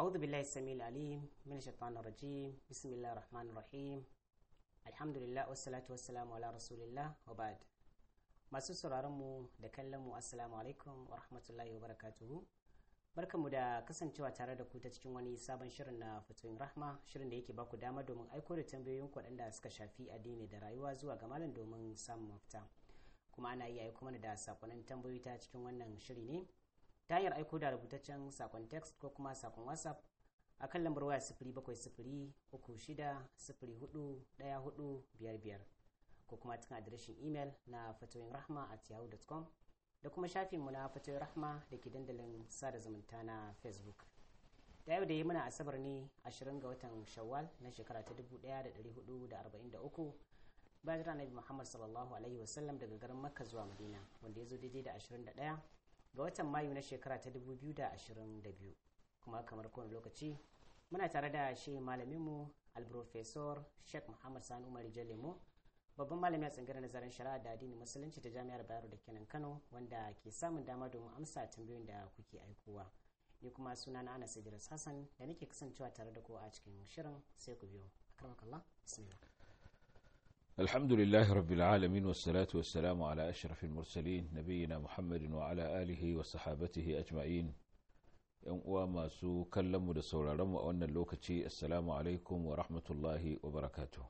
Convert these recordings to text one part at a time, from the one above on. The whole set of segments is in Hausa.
أعوذ بالله السميع العليم من الشيطان الرجيم بسم الله الرحمن الرحيم الحمد لله والصلاة والسلام على رسول الله وبعد masu sauraron mu da kallon mu assalamu alaikum wa rahmatullahi wa barakatuhu barkanmu da kasancewa tare da ku ta cikin wani sabon shirin na fatoyin rahma shirin da yake baku dama domin aiko da tambayoyin waɗanda suka shafi addini da rayuwa zuwa ga malam domin samun mafita kuma ana iya aiko mana da sakonnin tambayoyi ta cikin wannan shiri ne ta hanyar aiko da rubutaccen sakon text ko kuma sakon whatsapp a kan lambar waya sifiri bakwai sifiri uku shida sifiri hudu ɗaya hudu biyar biyar ko kuma cikin adireshin imel na fatoyin rahma at yahoo.com da kuma shafinmu na fatoyin rahma da ke dandalin sada zumunta na facebook da yau da yi muna asabar ne 20 ga watan shawwal na shekara ta 1443 bayan jira nabi muhammad sallallahu alaihi wasallam daga garin makka zuwa madina wanda ya zo daidai da 21 ga watan mayu na shekara ta 2022 kuma kamar kowane lokaci muna tare da shi malaminmu alprofesor sheikh muhammad sani umar jalemo babban malami a tsangirar nazarin shari'a da addinin musulunci ta jami'ar bayero da kenan kano wanda ke samun dama domin amsa tambayoyin da kuke aikowa ni kuma suna na anas idris hassan da nake kasancewa tare da ku a cikin shirin sai ku biyo akramakallah bismillah الحمد لله رب العالمين والصلاة والسلام على أشرف المرسلين نبينا محمد وعلى آله وصحابته أجمعين ‘yan uwa masu kallonmu da sauraronmu a wannan lokaci assalamu alaikum wa rahmatullahi wa barakatuh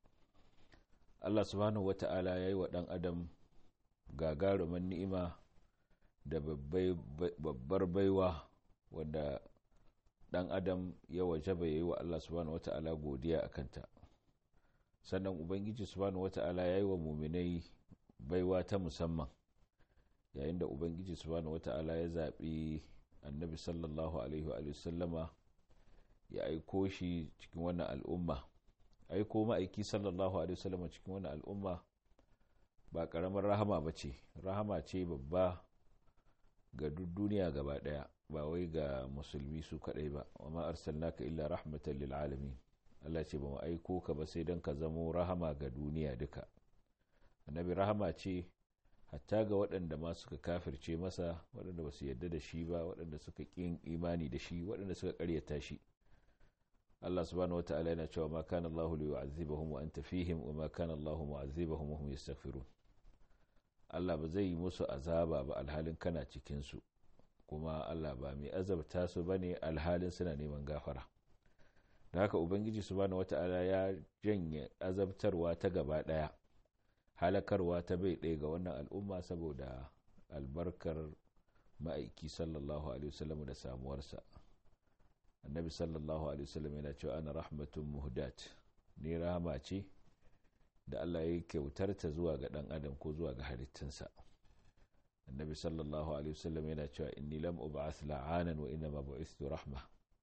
Allah subhanahu wa ta'ala ya yi wa ɗan adam gagarumin ni'ima da babbar baiwa wanda ɗan adam ya wajaba ya yi wa Allah subhanahu wa ta'ala godiya a kanta sannan ubangiji subhanahu wa ta'ala ya yi wa muminai baiwa ta musamman yayin da ubangiji subhanahu wa ta'ala ya zaɓi annabi sallallahu alaihi wa sallama ya aiko shi cikin wannan al'umma aiko ma'aiki sallallahu alaihi wasallam cikin wani al'umma ba karamar rahama ba ce rahama ce babba ga duk duniya gaba daya ba wai ga musulmi su kadai ba wa ma arsalnaka illa rahmatan lil alamin Allah ce ba mu aiko ka ba sai dan ka zamo rahama ga duniya duka annabi rahama ce hatta ga waɗanda ma suka kafirce masa waɗanda ba su yarda da shi ba waɗanda suka ƙin imani da shi waɗanda suka ƙaryata shi Allah subhanahu wata'ala yana cewa ma kana Allahu li yu'azzibahum wa anta fihim wa ma kana Allahu mu'azzibahum wa hum yastaghfirun Allah ba zai yi musu azaba ba alhalin kana cikin su kuma Allah ba mai azabta su bane alhalin suna neman gafara da haka ubangiji subhanahu wata'ala ya janye azabtarwa ta gaba daya halakarwa ta bai ɗaya ga wannan al'umma saboda albarkar ma'aiki sallallahu alaihi wasallam da samuwarsa annabi sallallahu alaihi wasallam yana cewa ana rahmatun muhdat ne rahama ce da Allah ya kyautar ta zuwa ga dan adam ko zuwa ga halittunsa annabi sallallahu alaihi wasallam yana cewa inni lam ub'ath la'anan wa inna ma bu'ithtu rahma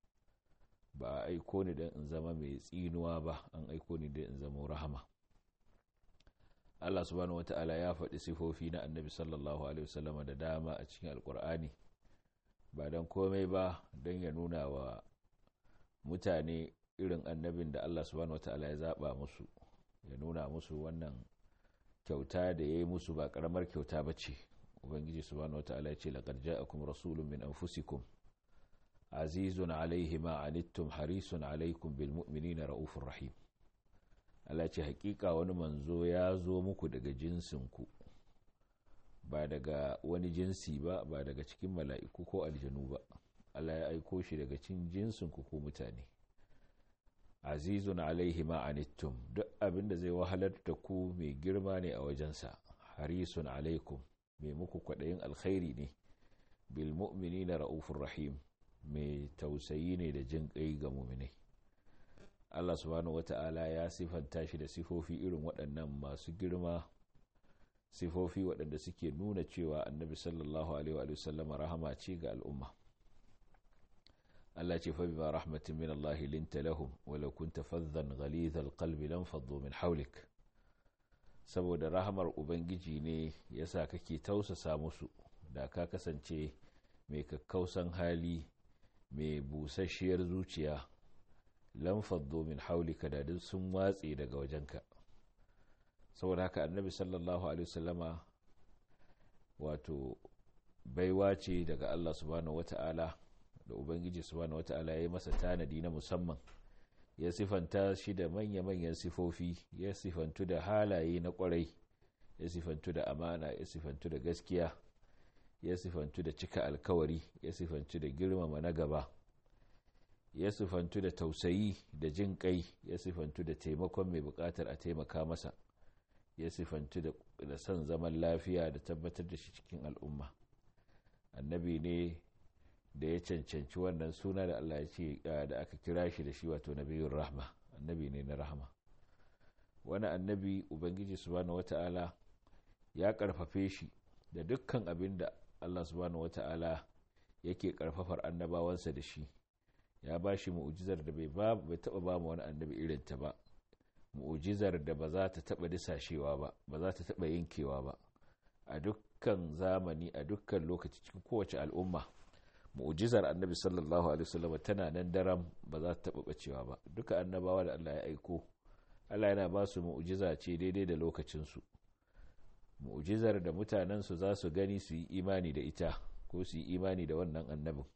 ba a aiko ni dan in zama mai tsinuwa ba an aiko ni dan in zama rahama Allah subhanahu wata'ala ya faɗi sifofi na annabi sallallahu alaihi wasallam da dama a cikin alkur'ani ba don komai ba don ya nuna wa mutane irin annabin da Allah subhanahu wata'ala ya zaɓa musu ya nuna musu wannan kyauta da ya yi musu ba ƙaramar kyauta ba ce ubangiji subhanahu wata'ala ya ce laƙar ja'akum rasulun min anfusikum azizun alaihi ma anittum harisun alaikum bil mu'minina ra'ufur rahim Allah ce hakika wani manzo ya zo muku daga jinsinku ba daga wani jinsi ba ba daga cikin mala'iku ko aljanu ba Allah ya aiko shi daga cikin jinsinku ko mutane azizun alaihi ma'anittum duk abin da zai wahalar da ku mai girma ne a wajensa harisun alaikum mai muku kwaɗayin alkhairi ne bil mu'mini na ra'ufin rahim mai tausayi ne da jin ƙai ga muminai Allah subhanahu wata'ala ya sifanta shi da sifofi irin waɗannan masu girma sifofi waɗanda suke nuna cewa annabi sallallahu alaihi wa sallama rahama ce ga al'umma Allah ce fa bima rahmatin min Allah linta lahum walau kunta faddan ghalidhal qalbi lam faddu min hawlik saboda rahamar ubangiji ne yasa kake tausasa musu da ka kasance mai kakkausan hali mai busasshiyar zuciya lam faddu min hawlika da duk sun watse daga wajenka saboda haka annabi sallallahu alaihi wasallama wato baiwa ce daga Allah subhanahu wata'ala da ubangiji subhanahu wata'ala ya yi masa tanadi na musamman ya sifanta shi da manya-manyan sifofi ya sifantu da halaye na kwarai ya sifantu da amana ya sifantu da gaskiya ya sifantu da cika alkawari ya sifantu da girmama na gaba ya sifantu da tausayi da jin kai ya sifantu da taimakon mai bukatar a taimaka masa ya sifantu da son zaman lafiya da tabbatar da shi cikin al'umma annabi ne da ya cancanci wannan suna da Allah ya ce da aka kira shi da shi wato nabiyun rahma annabi ne na rahma wani annabi ubangiji subhanahu wata'ala ya karfafe shi da dukkan abin da Allah subhanahu wata'ala yake karfafar annabawansa da shi ya ba shi mu'ujizar da bai taba ba mu wani annabi irin ta ba mu'ujizar da ba za ta taba disashewa ba ba za ta taba yankewa ba a dukkan zamani a dukkan lokaci cikin kowace al'umma mu'ujizar annabi sallallahu alaihi wasallam tana nan daram ba za ta taba bacewa ba duka annabawa da Allah ya aiko Allah yana ba su mu'ujiza ce daidai da lokacinsu mu'ujizar da mutanensu za su gani su yi imani da ita ko su yi imani da wannan annabin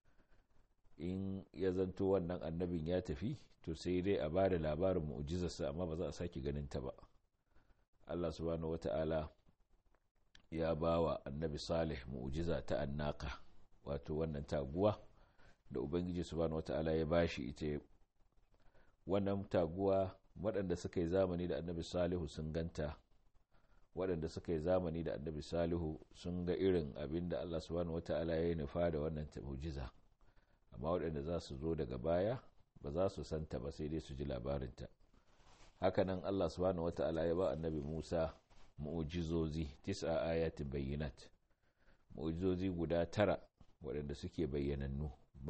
in ya zanto wannan annabin ya tafi to sai dai a ba da labarin mu'ujizarsa amma ba za a sake ganin ta ba Allah subhanahu wata'ala ya ba wa annabi salih mu'ujiza ta annaka wato wannan taguwa da ubangiji subhanahu wata'ala ya bashi ita wannan taguwa waɗanda suka yi zamani da annabi salihu sun ganta waɗanda suka yi zamani da annabi salihu sun ga irin abin da allah subhanahu wata'ala ya yi nufa da wannan mu'jiza amma waɗanda za su zo daga baya ba za su santa ba sai dai su ji labarinta hakanan allah subhanahu wata'ala ya ba annabi musa mu'jizozi tis'a ayatin bayyinat mu'jizozi guda tara waɗanda suke bayyanannu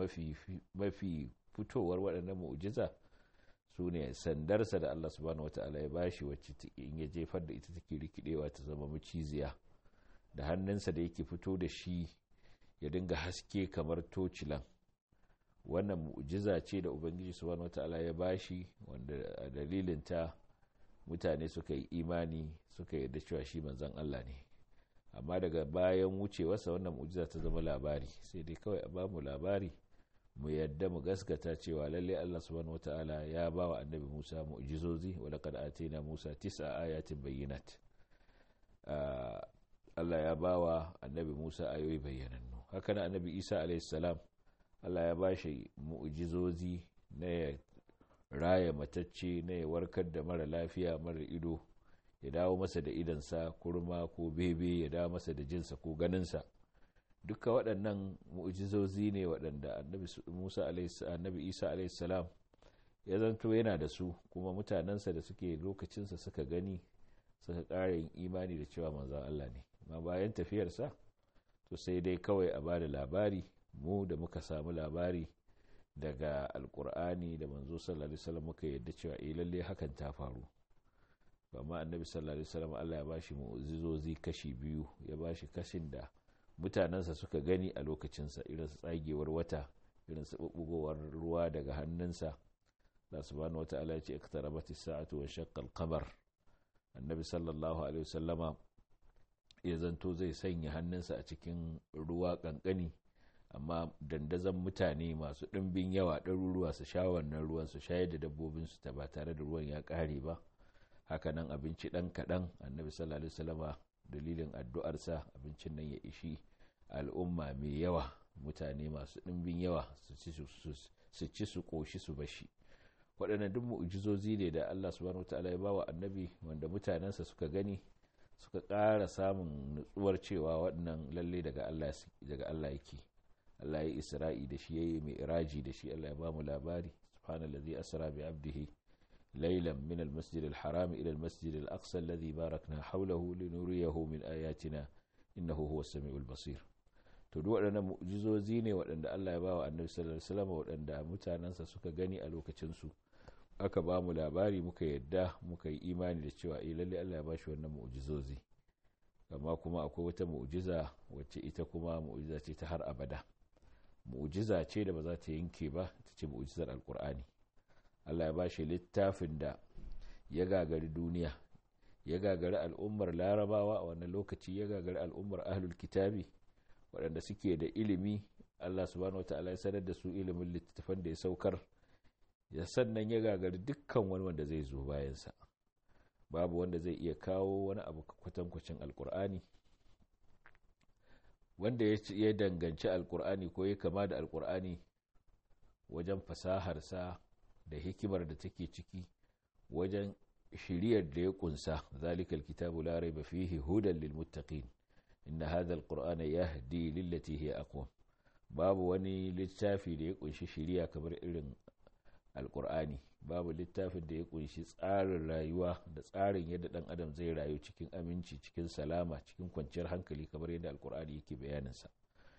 mafi fitowar waɗannan mu'jiza su ne sandarsa da Allah subhanahu wata'ala ya bashi wacce in ya jefar da ita take rikidewa ta zama maciziya da hannunsa da yake fito da shi ya dinga haske kamar tocilan wannan mu'jiza ce da ubangiji subhanahu wata'ala ya bashi wanda a dalilin ta mutane suka yi imani suka yarda cewa shi manzon Allah ne amma daga bayan wucewarsa wannan mu'jiza ta zama labari sai dai kawai a bamu labari mu yadda mu gaskata cewa lalle Allah subhanahu wataala ya ba wa annabi Musa mu'jizozi wa laqad atayna Musa tis'a ayatin bayyinat Allah ya ba wa annabi Musa ayoyi bayyanannu haka nan annabi Isa alayhi salam Allah ya ba shi mu'jizozi na ya raya matacce na ya warkar da mara lafiya mara ido ya dawo masa da idansa kurma ko bebe ya dawo masa da jinsa ko ganinsa duka waɗannan mu'jizozi ne waɗanda annabi Musa annabi Isa alaihissalam ya zanto yana da su kuma mutanensa da suke lokacinsa suka gani suka ƙara yin imani da cewa manzon Allah ne ma bayan tafiyarsa to sai dai kawai a bada labari mu da muka samu labari daga alkur'ani da manzo sallallahu alaihi wasallam muka yadda cewa eh lalle hakan ta faru amma annabi sallallahu alaihi wasallam Allah ya bashi mu'jizozi kashi biyu ya bashi kashin da mutanensa suka gani a lokacinsa irin su tsagewar wata irin su bubbugowar ruwa daga hannunsa da subhanahu wata'ala ya ce iqtarabat as-sa'atu wa shaqqa al-qamar annabi sallallahu alaihi wasallama ya zanto zai sanya hannunsa a cikin ruwa kankani amma dandazon mutane masu ɗimbin yawa ɗaruruwa su sha wannan ruwan su shayar da dabbobinsu ta ba tare da ruwan ya ƙare ba hakanan abinci ɗan kaɗan annabi sallallahu alaihi wasallama dalilin addu'arsa abincin nan ya ishi al'umma mai yawa mutane masu ɗimbin yawa su ci su ƙoshi su bashi waɗannan duk mu'jizozi ne da Allah subhanahu wataala ya bawa annabi wanda mutanensa suka gani suka ƙara samun nutsuwar cewa waɗannan lalle daga Allah daga Allah yake Allah ya isra'i da shi yayi mai iraji da shi Allah ya ba mu labari subhanallazi asra bi abdihi ليلا من المسجد الحرام إلى المسجد الأقصى الذي باركنا حوله لنريه من آياتنا إنه هو السميع البصير to duk waɗannan mu'jizozi ne waɗanda Allah ya bawa annabi sallallahu alaihi wasallam waɗanda mutanensa suka gani a lokacin su aka ba mu labari muka yadda muka yi imani da cewa eh lalle Allah ya ba shi wannan mu'jizozi amma kuma akwai wata mu'jiza wacce ita kuma mu'jiza ce ta har abada mu'jiza ce da ba za ta yanke ba ita ce mu'jizar alqur'ani Allah ya ba shi littafin da ya gagari duniya ya gagari al'ummar larabawa a wannan lokaci ya gagari al'ummar ahlul kitabi waɗanda suke da ilimi Allah subhanahu wataala ya sanar da su ilimin littattafan da ya saukar ya sannan ya gagari dukkan wani wanda zai zo bayansa babu wanda zai iya kawo wani abu kwatankwacin alkur'ani wanda ya danganci alkur'ani ko ya kama da alkur'ani wajen fasaharsa da hikimar da take ciki wajen shiriyar da ya kunsa zalikal kitabu la raiba fihi hudan lil muttaqin inna hadha alqur'ana yahdi lillati hiya aqwam babu wani littafi da ya kunshi shiriya kamar irin alkur'ani babu littafin da ya kunshi tsarin rayuwa da tsarin yadda dan adam zai rayu cikin aminci cikin salama cikin kwanciyar hankali kamar yadda alkur'ani yake bayaninsa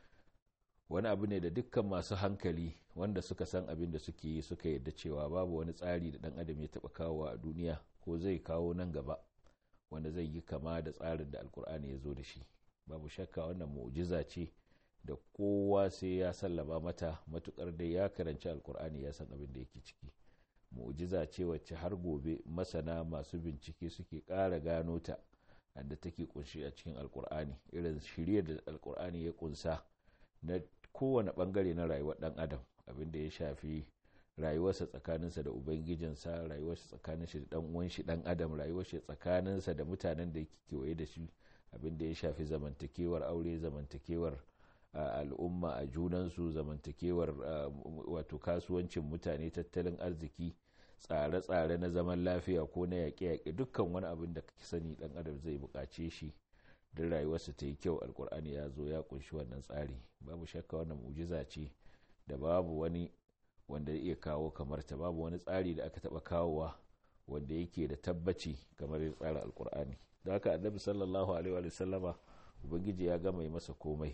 wani abu ne da dukkan masu hankali wanda suka san abin da suke yi suka yadda cewa babu wani tsari da dan adam ya taba kawo a duniya ko zai kawo nan gaba wanda zai yi kama da tsarin da alkur'ani ya zo da shi babu shakka wannan mu'jiza ce da kowa sai ya sallama mata matukar dai ya karanci alkur'ani ya san abin da yake ciki mu'jiza ce wacce har gobe masana masu bincike suke ƙara gano ta da take kunshi a cikin alkur'ani irin shirye da alkur'ani ya kunsa na kowane bangare na rayuwar dan adam abin da ya shafi rayuwarsa tsakaninsa da ubangijinsa rayuwarsa tsakanin shi da dan uwan shi dan adam rayuwarsa tsakaninsa da mutanen da yake kewaye da shi abin da ya shafi zamantakewar aure zamantakewar al'umma a junansu zamantakewar wato kasuwancin mutane tattalin arziki tsare-tsare na zaman lafiya ko na yaƙe-yaƙe dukkan wani abin da kake sani dan adam zai buƙace shi don rayuwarsa ta yi kyau alkur'ani ya zo ya kunshi wannan tsari babu shakka wannan mujiza ce da babu wani wanda ya iya kawo kamar ta babu wani tsari da aka taɓa kawowa wanda yake da tabbaci kamar ya tsara alkur'ani da haka annabi sallallahu alaihi wa sallama ubangiji ya gama yi masa komai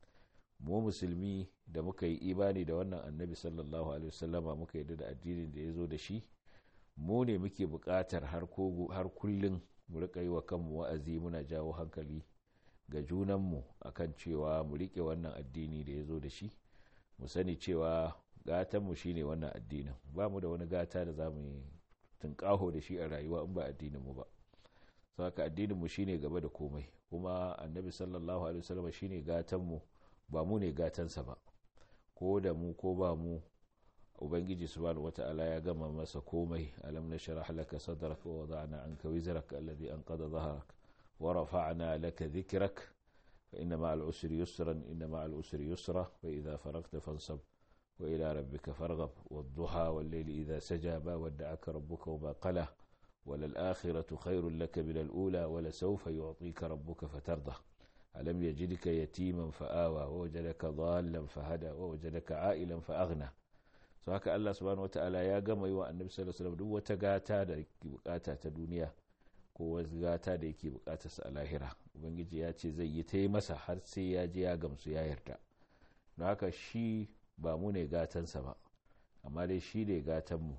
mu musulmi da muka yi imani da wannan annabi sallallahu alaihi wasallama muka yi da addinin da ya zo da shi mu ne muke buƙatar har kullum mu riƙa yi wa kanmu wa'azi muna jawo hankali ga junanmu akan cewa mu riƙe wannan addini da ya zo da shi mu sani cewa gatanmu shine wannan addinin ba mu da wani gata da za mu yi tunƙaho da shi a rayuwa in ba addininmu ba saka addininmu shine gaba da komai kuma annabi sallallahu alaihi wasallam shine gatanmu ba mu ne gatansa ba ko da mu ko ba mu ubangiji subhanahu wata'ala ya gama masa komai alam nashrah laka sadrak wa wada'na anka wizrak alladhi anqadha dhahrak wa rafa'na laka dhikrak fa inna ma'al usri yusran inna ma'al usri yusra fa idha faragta fansab wa ila rabbika farghab wad-duha wal-layli idha saja ba wadda'aka rabbuka wa ma qala وللآخرة خير لك من الأولى ولسوف يعطيك ربك فترضى ألم يجدك يتيما فآوى ووجدك ضالا فهدى ووجدك عائلا فأغنى so haka Allah subhanahu wataala ya gama yi wa annabi sallallahu alaihi wasallam duk wata gata da yake bukata ta duniya ko wasu gata da yake bukata sa a lahira ubangiji ya ce zai yi ta yi masa har sai ya je ya gamsu ya yarda don haka shi ba mu ne gatansa ba amma dai shi ne gatan mu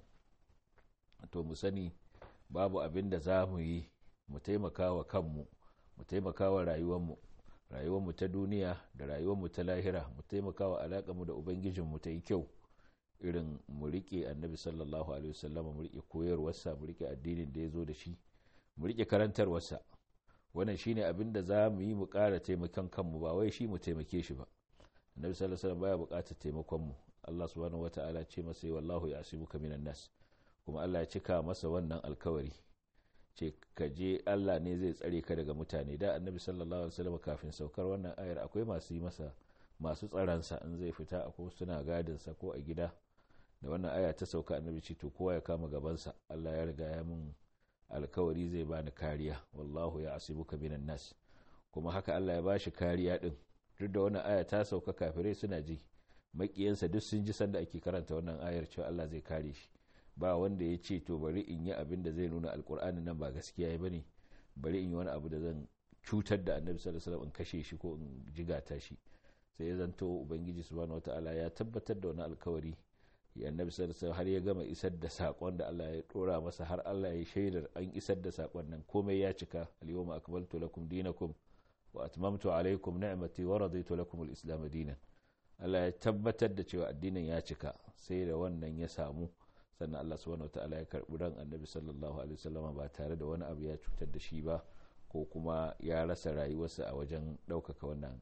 to mu sani babu abin da za mu yi mu taimaka wa kanmu mu taimaka wa rayuwarmu rayuwarmu ta duniya da rayuwarmu ta lahira mu taimaka wa alaƙarmu da ubangijinmu ta yi kyau irin mu riƙe annabi sallallahu alaihi wasallama mu riƙe koyarwarsa mu riƙe addinin da ya zo da shi mu riƙe karantarwarsa wannan shine abin da za mu yi mu ƙara taimakon kanmu ba wai shi mu taimake shi ba annabi sallallahu alaihi wasallam baya buƙatar taimakon mu Allah subhanahu wataala ce masa wallahu ya'simuka minan nas kuma Allah ya cika masa wannan alkawari ce ka je Allah ne zai tsare ka daga mutane da annabi sallallahu alaihi wasallam kafin saukar wannan ayar akwai masu yi masa masu tsaransa in zai fita akwai suna gadin sa ko a gida da wannan aya ta sauka annabi ce to kowa ya kama gabansa Allah ya riga ya mun alkawari zai bani kariya wallahu ya asibuka minan nas kuma haka Allah ya bashi kariya din duk da wannan aya ta sauka kafirai suna ji makiyansa duk sun ji sanda ake karanta wannan ayar cewa Allah zai kare shi ba wanda ya ce to bari in yi abin da zai nuna alkur'ani nan ba gaskiya ya bane bari in yi wani abu da zan cutar da annabi sallallahu alaihi wasallam in kashe shi ko in jigata shi sai ya zanto ubangiji subhanahu wataala ya tabbatar da wani alkawari ya annabi sallallahu alaihi har ya gama isar da sakon da Allah ya dora masa har Allah ya shaidar an isar da sakon nan komai ya cika al-yawma akmaltu lakum dinakum wa atmamtu alaykum ni'mati wa raditu lakum al-islam dinan Allah ya tabbatar da cewa addinin ya cika sai da wannan ya samu sannan Allah subhanahu wataala ya karbi ran annabi sallallahu alaihi wasallam ba tare da wani abu ya cutar da shi ba ko kuma ya rasa rayuwarsa a wajen ɗaukaka wannan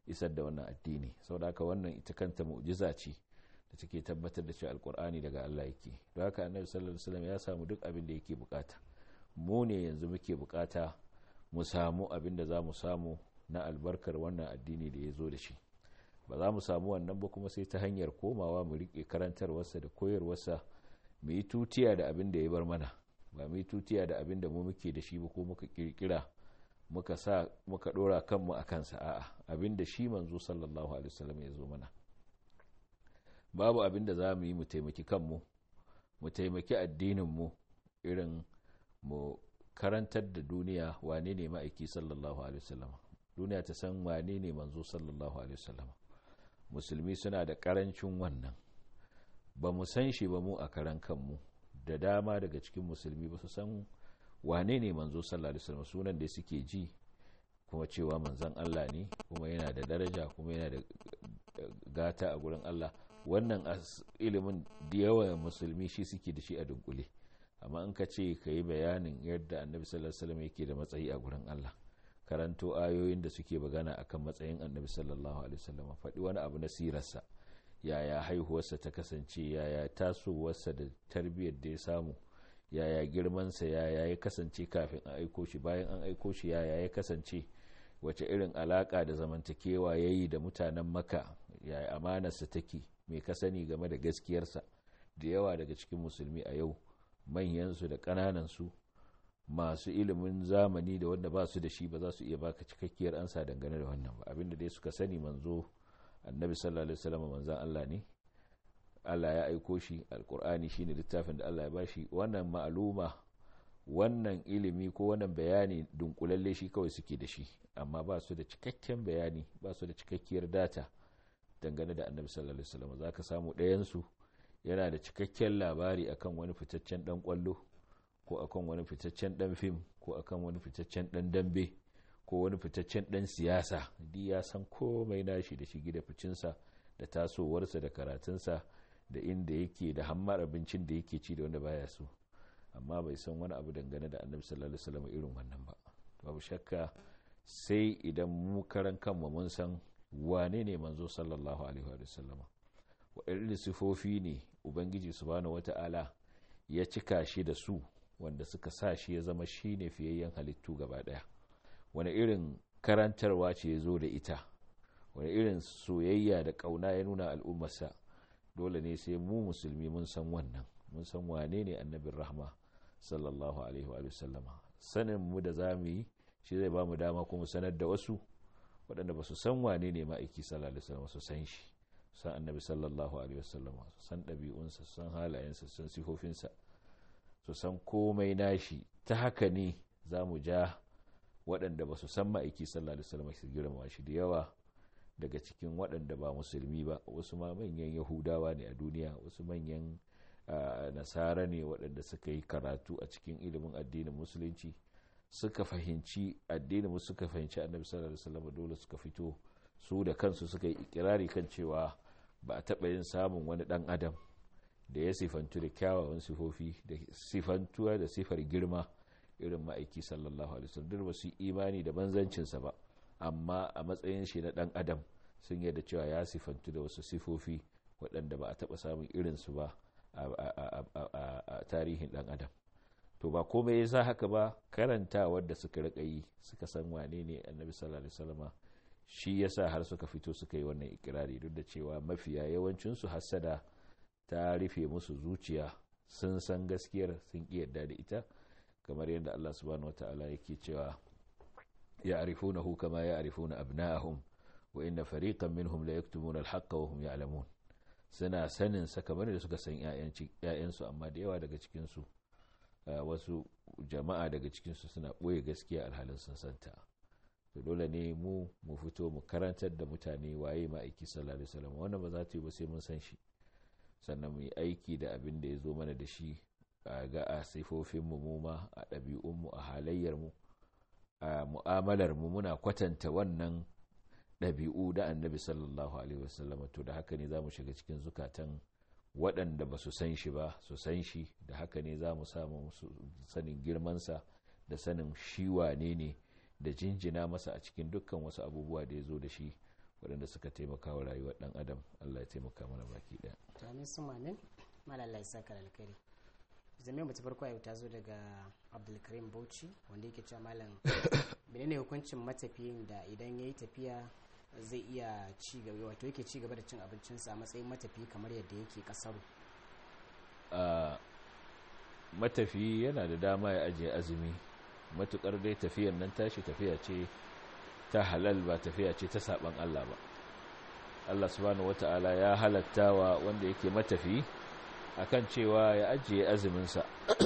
isar da wannan addini saboda haka wannan ita kanta mu'jiza ce da take tabbatar da cewa alkur'ani daga Allah yake don haka annabi sallallahu alaihi wasallam ya samu duk abin da yake bukata mu ne yanzu muke bukata mu samu abin da za mu samu na albarkar wannan addini da ya zo da shi ba za mu samu wannan ba kuma sai ta hanyar komawa mu rike karantarwarsa da koyarwarsa mu yi tutiya da abin da ya bar mana ba mu yi tutiya da abin da mu muke da shi ba ko muka kirkira muka sa muka dora kanmu a kansa a'a abin da shi manzo sallallahu alaihi wasallam ya zo mana babu abin da za mu yi mu taimaki kanmu mu taimaki addininmu irin mu karantar da duniya wane ne ma'aiki sallallahu alaihi wasallam duniya ta san wane ne manzo sallallahu alaihi wasallam musulmi suna da karancin wannan ba mu san shi ba mu a karan kanmu da dama daga cikin musulmi ba su san wane ne manzo sallallahu alaihi wasallam sunan da suke ji kuma cewa manzon Allah ne kuma yana da daraja kuma yana da gata a gurin Allah wannan ilimin da yawa musulmi shi suke da shi a dunkule amma in ka ce ka yi bayanin yadda annabi sallallahu alaihi wasallam yake da matsayi a gurin Allah karanto ayoyin da suke magana akan matsayin annabi sallallahu alaihi wasallam faɗi wani abu na sirarsa yaya haihuwarsa ta kasance yaya tasowarsa da tarbiyyar da ya samu yaya girmansa yaya ya kasance kafin a aiko shi bayan an aiko shi yaya ya kasance wace irin alaka da zamantakewa ya yi da mutanen maka yaya amanarsa take mai ka sani game da gaskiyarsa da yawa daga cikin musulmi a yau manyansu da ƙananansu masu ilimin zamani da wanda ba su da shi ba za su iya baka cikakkiyar ansa dangane da wannan ba abinda dai suka sani manzo annabi sallallahu alaihi wasallam manzon Allah ne Allah ya aiko shi alkur'ani shine littafin da Allah ya bashi wannan ma'aluma wannan ilimi ko wannan bayani dunkulalle shi kawai suke da shi amma ba su da cikakken bayani ba su da cikakkiyar data dangane da annabi sallallahu alaihi wasallam zaka samu ɗayan su yana da cikakken labari akan wani fitaccen dan kwallo ko akan wani fitaccen dan fim ko akan wani fitaccen dan dambe ko wani fitaccen dan siyasa di ya san komai nashi da shi da ficinsa da tasowarsa da karatunsa da inda yake da hammar abincin da yake ci da wanda baya so amma bai san wani abu dangane da annabi sallallahu alaihi wasallam irin wannan ba babu shakka sai idan mu karan kanmu mun san wane ne manzo sallallahu alaihi wasallama waɗanne sifofi ne ubangiji subhanahu wata'ala ya cika shi da su wanda suka sa shi ya zama shine fiyayyen halittu gaba ɗaya wani irin karantarwa ce ya zo da ita wani irin soyayya da ƙauna ya nuna al'ummarsa dole ne sai mu musulmi mun san wannan mun san wane ne annabin rahma sallallahu alaihi wa sallama sanin mu da za mu yi shi zai ba mu dama kuma sanar da wasu waɗanda ba su san wane ne ma'aiki sallallahu alaihi wasallam su san shi san annabi sallallahu alaihi wasallam su san ɗabi'unsa su san halayensa su san sifofinsa su san komai nashi ta haka ne za mu ja waɗanda ba su san ma'aiki sallallahu alaihi wasallam su girma shi da yawa daga cikin waɗanda ba musulmi ba wasu ma manyan yahudawa ne a duniya wasu manyan nasara ne waɗanda suka yi karatu a cikin ilimin addinin musulunci suka fahimci addinin suka fahimci annabi sallallahu alaihi wasallam dole suka fito su da kansu suka yi ikirari kan cewa ba a taɓa yin samun wani ɗan adam da ya sifantu da kyawawan sifofi da sifantuwa da sifar girma irin ma'aiki sallallahu alaihi wasallam duk ba su imani da banzancinsa ba amma a matsayin shi na ɗan adam sun yarda cewa ya sifantu da wasu sifofi waɗanda ba a taɓa samun irinsu ba a tarihin ɗan adam to ba komai ya sa haka ba karanta wadda suka rika yi suka san wane ne annabi sallallahu alaihi wasallama shi yasa har suka fito suka yi wannan ikirari duk da cewa mafiya yawancinsu hassada ta rufe musu zuciya sun san gaskiyar sun ƙi yarda da ita kamar yadda Allah subhanahu wataala yake cewa ya arifunahu kama ya arifuna abna'ahum wa inna fariqan minhum la yaktumuna al-haqqa wa hum ya'lamun suna sanin sa kamar da suka san ƴaƴansu amma da yawa daga cikin su wasu jama'a daga cikin su suna ɓoye gaskiya alhalin sun santa to dole ne mu mu fito mu karantar da mutane waye ma'aiki sallallahu alaihi wasallam wannan ba za ta yi ba sai mun san shi sannan mu yi aiki da abin da ya zo mana da shi a ga a sifofin mu mu ma a ɗabi'un mu a halayyar mu a mu'amalar mu muna kwatanta wannan ɗabi'u da annabi sallallahu alaihi wasallam to da haka ne za mu shiga cikin zukatan waɗanda ba su san shi ba su san shi da haka ne za mu samu sanin girmansa da sanin shi wane ne da jinjina masa a cikin dukkan wasu abubuwa da ya zo da shi waɗanda suka taimaka wa rayuwar ɗan adam allah ya taimaka mana baki ɗaya to amin su mamin malalai saka alkhairi zame mu ta farko yau ta zo daga abdulkarim bauchi wanda yake cewa malam menene hukuncin matafiyin da idan ya yi tafiya zai iya ci gaba wato yake ci gaba da cin abincinsa a matsayin matafiyi kamar yadda yake kasaru matafiyi yana da dama ya ajiye azumi matukar dai tafiyar nan tashi tafiya ce ta halal ba tafiya ce ta saban Allah ba Allah subhanahu wata'ala ya halatta wa wanda yake matafi akan cewa ya ajiye azuminsa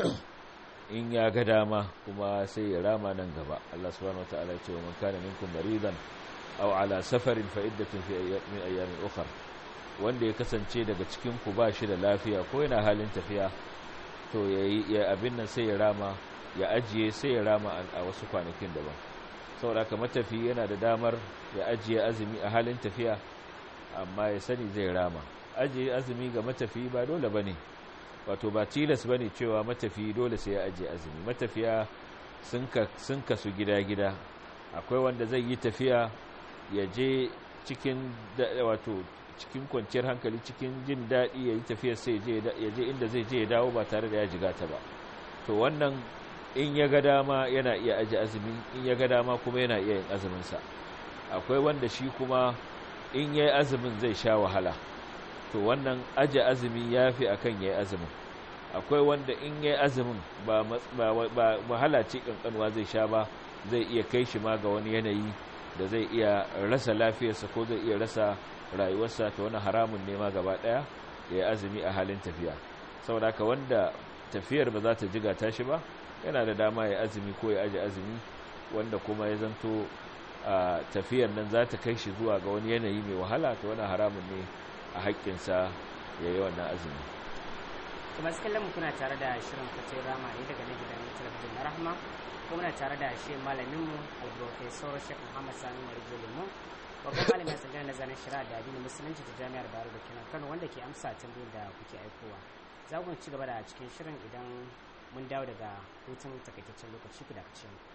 in ya ga dama kuma sai ya rama nan gaba Allah subhanahu wata'ala ya ce wa man kana minkum maridan aw ala safarin fa iddatun fi min ayyamin ukhra wanda ya kasance daga cikin ku ba shi da lafiya ko yana halin tafiya to yayi ya abin nan sai ya rama ya ajiye sai ya rama a wasu kwanakin daban saboda haka matafi yana da damar ya ajiye azumi a halin tafiya amma ya sani zai rama ajiye azumi ga matafi ba dole bane wato ba tilas bane cewa matafi dole sai ya ajiye azumi matafiya sun kasu gida-gida akwai wanda zai yi tafiya ya je cikin wato cikin kwanciyar hankali cikin jin daɗi ya yi tafiyar sai ya je inda zai je ya dawo ba tare da ya jiga ta ba to wannan in ya ga dama yana iya aji azumi in ya ga dama kuma yana iya yin azuminsa akwai wanda shi kuma in ya yi azumin zai sha wahala to wannan aji azumi ya fi a kan ya yi azumin akwai wanda in ya yi azumin ba wahala ce kankanwa zai sha ba zai iya kai shi ma ga wani yanayi da zai iya rasa lafiyarsa ko zai iya rasa rayuwarsa ta wani haramun nema gaba daya ya yi azumi a halin tafiya saboda haka wanda tafiyar ba za ta jiga tashi ba yana da dama ya azumi ko ya aji azumi wanda kuma ya zanto a tafiyar nan za ta kai shi zuwa ga wani yanayi mai wahala ta wani haramun ne a haƙƙinsa ya yi wannan azumi kuma kallon kuna tare da shirin fatin rama ne daga na gidan talabijin na rahma kuma muna tare da shi malaminmu al-professor shek muhammad sani marijo lemo babban malamin tsangar nazarin shari'a da addinin musulunci ta jami'ar bayero da kenan kano wanda ke amsa tambayoyin da kuke aikowa za ku ci gaba da cikin shirin idan mun dawo daga hutun takaitaccen lokaci ku da kace mu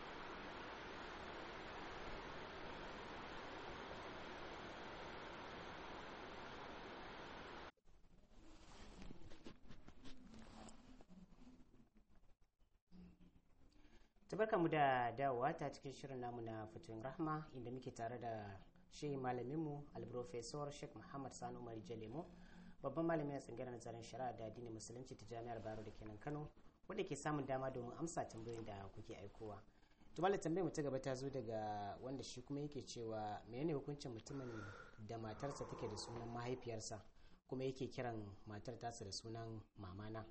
tabarka mu da dawowa ta cikin shirin namu na fitun rahma inda muke tare da shehi malaminmu alprofesor sheikh muhammad sani umar jalemo babban malamin tsangirar nazarin shari'a da addinin musulunci ta jami'ar bayero da kenan kano wanda ke samun dama domin amsa tambayoyin da kuke aikowa tumala tambayar mu ta gaba ta zo daga wanda shi kuma yake cewa menene hukuncin mutumin da matarsa take da sunan mahaifiyarsa kuma yake kiran matar tasa da sunan mamana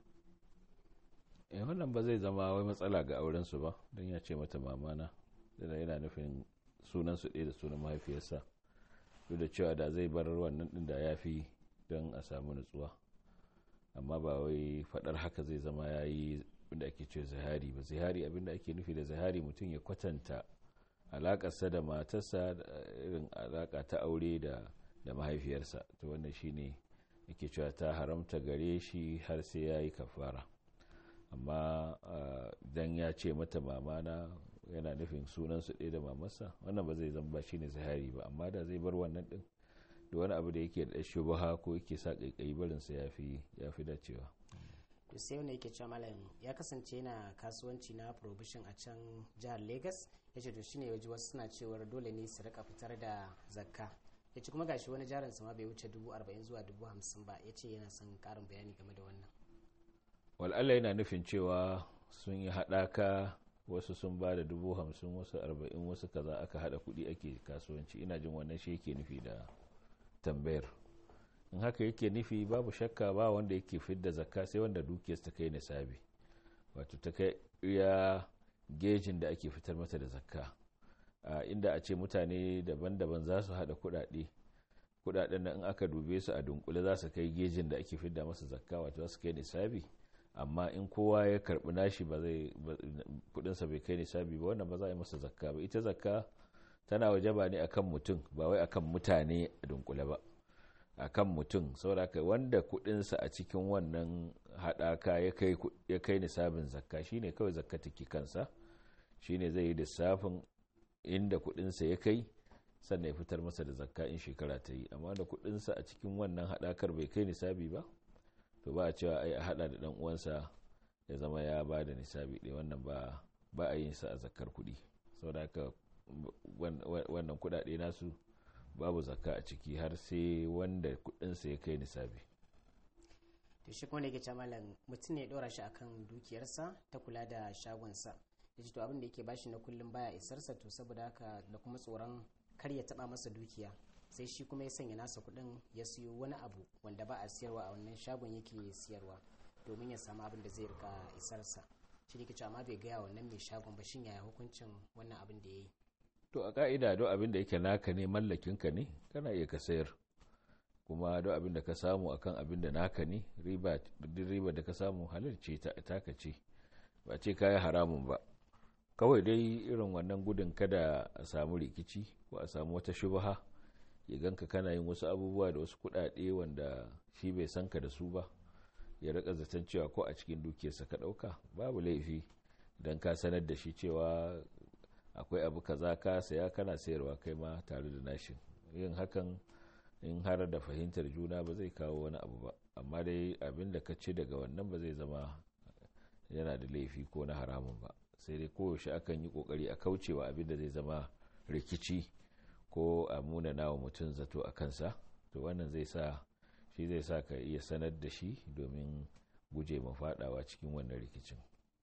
eh wannan ba zai zama wai matsala ga aurensu ba don ya ce mata mamana da yana nufin sunansu ɗaya da sunan mahaifiyarsa duk da cewa da zai bar wannan ɗin da ya fi don a samu nutsuwa amma ba wai faɗar haka zai zama ya yi abinda ake ce zahari ba zahari abinda ake nufi da zahari mutum ya kwatanta alaƙarsa da matarsa da irin alaƙa ta aure da da mahaifiyarsa to wannan shine yake cewa ta haramta gare shi har sai ya yi kafara amma dan ya ce mata mamana yana nufin sunansu ɗaya da mamarsa wannan ba zai zama ba shine zahari ba amma da zai bar wannan ɗin da wani abu da yake da shubaha ko yake sa ƙaiƙayi barinsa ya fi dacewa to sai wanda yake cewa malam ya kasance yana kasuwanci na provision a can jihar lagos ya ce to shine waje wasu suna cewar dole ne su rika fitar da zakka ya ce kuma gashi wani jarin ma bai wuce dubu arba'in zuwa dubu hamsin ba ya ce yana son karin bayani game da wannan wal'alla yana nufin cewa sun yi haɗaka wasu sun ba da dubu hamsin wasu arba'in wasu kaza aka haɗa kuɗi ake kasuwanci ina jin wannan shi yake nufi da tambayar in haka yake nufi babu shakka ba wanda yake fidda zakka sai wanda dukiyarsa ta kai nisabi wato ta kai iya gejin da ake fitar mata da zakka inda a ce mutane daban-daban za su haɗa kuɗaɗe kuɗaɗen nan in aka dube su a dunkule za su kai gejin da ake fidda masa zakka wato za su kai nisabi amma in kowa ya karbi nashi ba zai kudinsa bai kai nisabi ba wannan ba za a yi masa zakka ba ita zakka tana wajaba ne akan mutum ba wai akan mutane a dunkule ba akan mutum saboda wanda kudinsa a cikin wannan hadaka ya kai nisabin zakka shine kawai zakka take kansa shine zai yi lissafin inda kudinsa ya kai sannan ya fitar masa da zakka in shekara ta yi amma da kudinsa a cikin wannan haɗakar bai kai nisabi ba to ba a cewa ai a haɗa da ɗan uwansa ya zama ya ba da nisabi ɗaya wannan ba ba a yin sa a zakkar kuɗi saboda haka wannan kuɗaɗe nasu babu zakka a ciki har sai wanda kudinsa ya kai nisabi to shi kuma da yake malam mutum ne ya ɗora shi akan dukiyarsa ta kula da shagonsa ya to abin da yake bashi na kullum baya isarsa to saboda haka da kuma tsoron kar ya taba masa dukiya sai shi kuma ya sanya nasa kuɗin ya siyo wani abu wanda ba a siyarwa a wannan shagon yake siyarwa domin ya samu abin da zai rika isarsa shi ne cewa amma bai gaya wannan mai shagon ba shin yaya hukuncin wannan abin da ya yi to a ka'ida don abin da yake naka ne mallakinka ne kana iya ka sayar kuma don abin da ka samu akan abin da naka ne riba riba da ka samu halal ce taka ce ba ce kayi haramun ba kawai dai irin wannan gudun kada a samu rikici ko a samu wata shubha ya ganka kana yin wasu abubuwa da wasu kuɗaɗe wanda shi bai san ka da su ba ya rika zaton cewa ko a cikin dukiyarsa ka ɗauka babu laifi don ka sanar da shi cewa akwai abu kaza ka saya kana sayarwa kai ma tare da nashin yin hakan in har da fahimtar juna ba zai kawo wani abu ba amma dai abin da ka ci daga wannan ba zai zama yana da laifi ko na haramun ba sai dai koyaushe akan yi kokari a kaucewa abin da zai zama rikici ko a munana wa mutum zato a kansa to wannan zai sa shi zai sa ka iya sanar da shi domin guje ma fadawa cikin wannan rikicin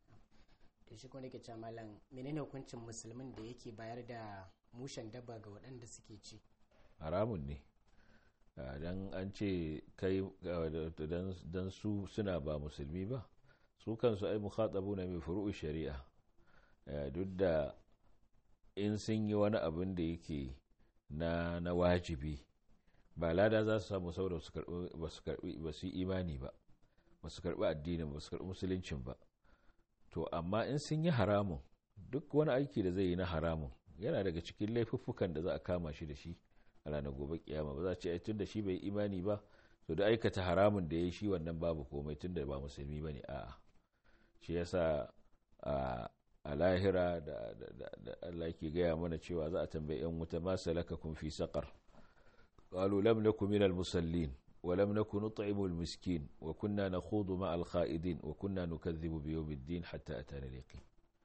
da shi kuma nake malam menene hukuncin musulmin da yake bayar da mushen dabba ga waɗanda suke ci haramun ne dan an ce kai dan su suna ba musulmi ba su kansu ai mukhatabu na mai furu'u shari'a duk da in sun yi wani abin da yake na na wajibi ba lada za su samu saboda ba su yi imani ba ba su karbi addinin ba su karbi musuluncin ba to amma in sun yi haramun duk wani aiki da zai yi na haramun yana daga cikin laifuffukan da za a kama shi da shi a ranar gobe kiyama ba za a ce tun da shi bai imani ba to da aikata haramun da ya yi shi wannan babu komai tun da ba musulmi ba ne a'a shi yasa a lahira da Allah ke gaya mana cewa za a tambayi yan wuta ma salaka kun fi saqar qalu lam nakum minal musallin wa lam nakun nut'imu al miskin wa kunna nakhudu ma al kha'idin wa kunna nukadhibu bi yawmiddin hatta atana al yaqin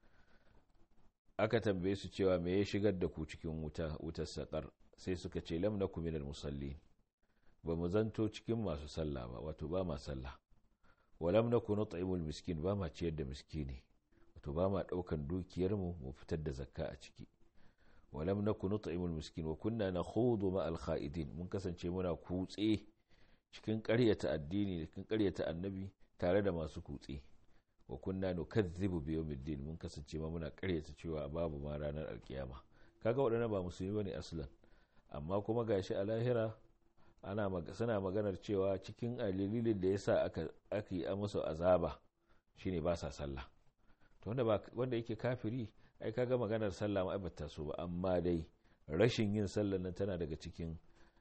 aka tambaye su cewa me ya shigar da ku cikin wuta wutar saqar sai suka ce lam nakum minal musallin ba mu zanto cikin masu sallah ba wato ba ma sallah wa lam nakun nut'imu al miskin ba ma ciyar da miskini to ba ma ɗaukan dukiyarmu mu fitar da zakka a ciki walam naku nut'imul miskin wa kunna nakhudu ma al kha'idin mun kasance muna kutse cikin ƙaryata addini cikin ƙaryata annabi tare da masu kutse wa kunna nukazzibu bi yawmiddin mun kasance ma muna ƙaryata cewa babu ma ranar alkiyama kaga waɗannan ba musulmi bane aslan amma kuma gashi a lahira ana suna maganar cewa cikin dalilin da yasa aka aka yi musu azaba shine ba sa sallah to wanda ba wanda yake kafiri ai kaga maganar sallah ma bata so ba amma dai rashin yin sallah nan tana daga cikin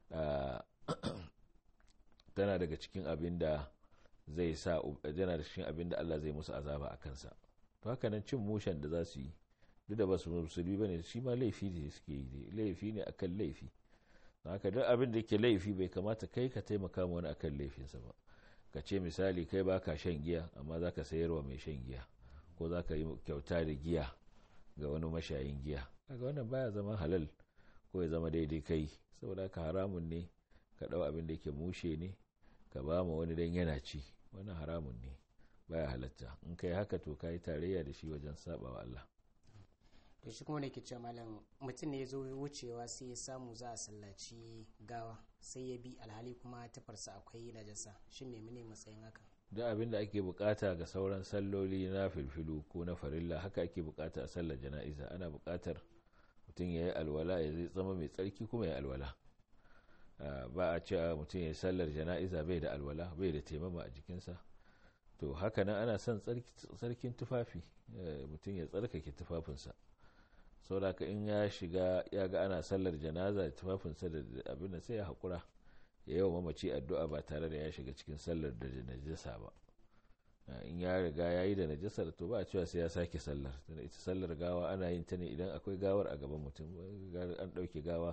tana daga cikin abin da zai sa yana da cikin abin da Allah zai musu azaba a kansa to haka nan cin mushen da za su yi duk da ba su musulmi bane shi ma laifi ne suke yi laifi ne akan laifi haka duk abin da yake laifi bai kamata kai ka taimaka ma wani akan laifinsa ba ka ce misali kai baka shan giya amma zaka sayarwa mai shan giya ko za ka yi kyauta da giya ga wani mashayin giya kaga wannan baya zama halal ko ya zama daidai kai saboda ka haramun ne ka ɗau abin da yake mushe ne ka ba ma wani dan yana ci wannan haramun ne baya halatta in kai haka to ka yi tarayya da shi wajen saba wa Allah to shi kuma ne ke cewa malam mutum ne ya zo wucewa sai ya samu za a sallaci gawa sai ya bi alhali kuma tafarsa akwai najasa shin me matsayin haka duk abin da ake bukata ga sauran salloli na filfilu ko na farilla haka ake bukata a sallar jana'iza ana bukatar mutum ya yi alwala ya zai zama mai tsarki kuma ya alwala ba a cewa mutum ya yi sallar jana'iza bai da alwala bai da taimama a jikinsa to haka nan ana son tsarkin tufafi mutum ya tsarkake tufafinsa saboda in ya shiga ya ga ana sallar janaza tufafinsa da abin da sai ya haƙura ya yi wa mamaci addu'a ba tare da ya shiga cikin sallar da najasa ba in ya riga ya yi da najasar to ba a cewa sai ya sake sallar tana ita sallar gawa ana yin ta ne idan akwai gawar a gaban mutum an ɗauke gawa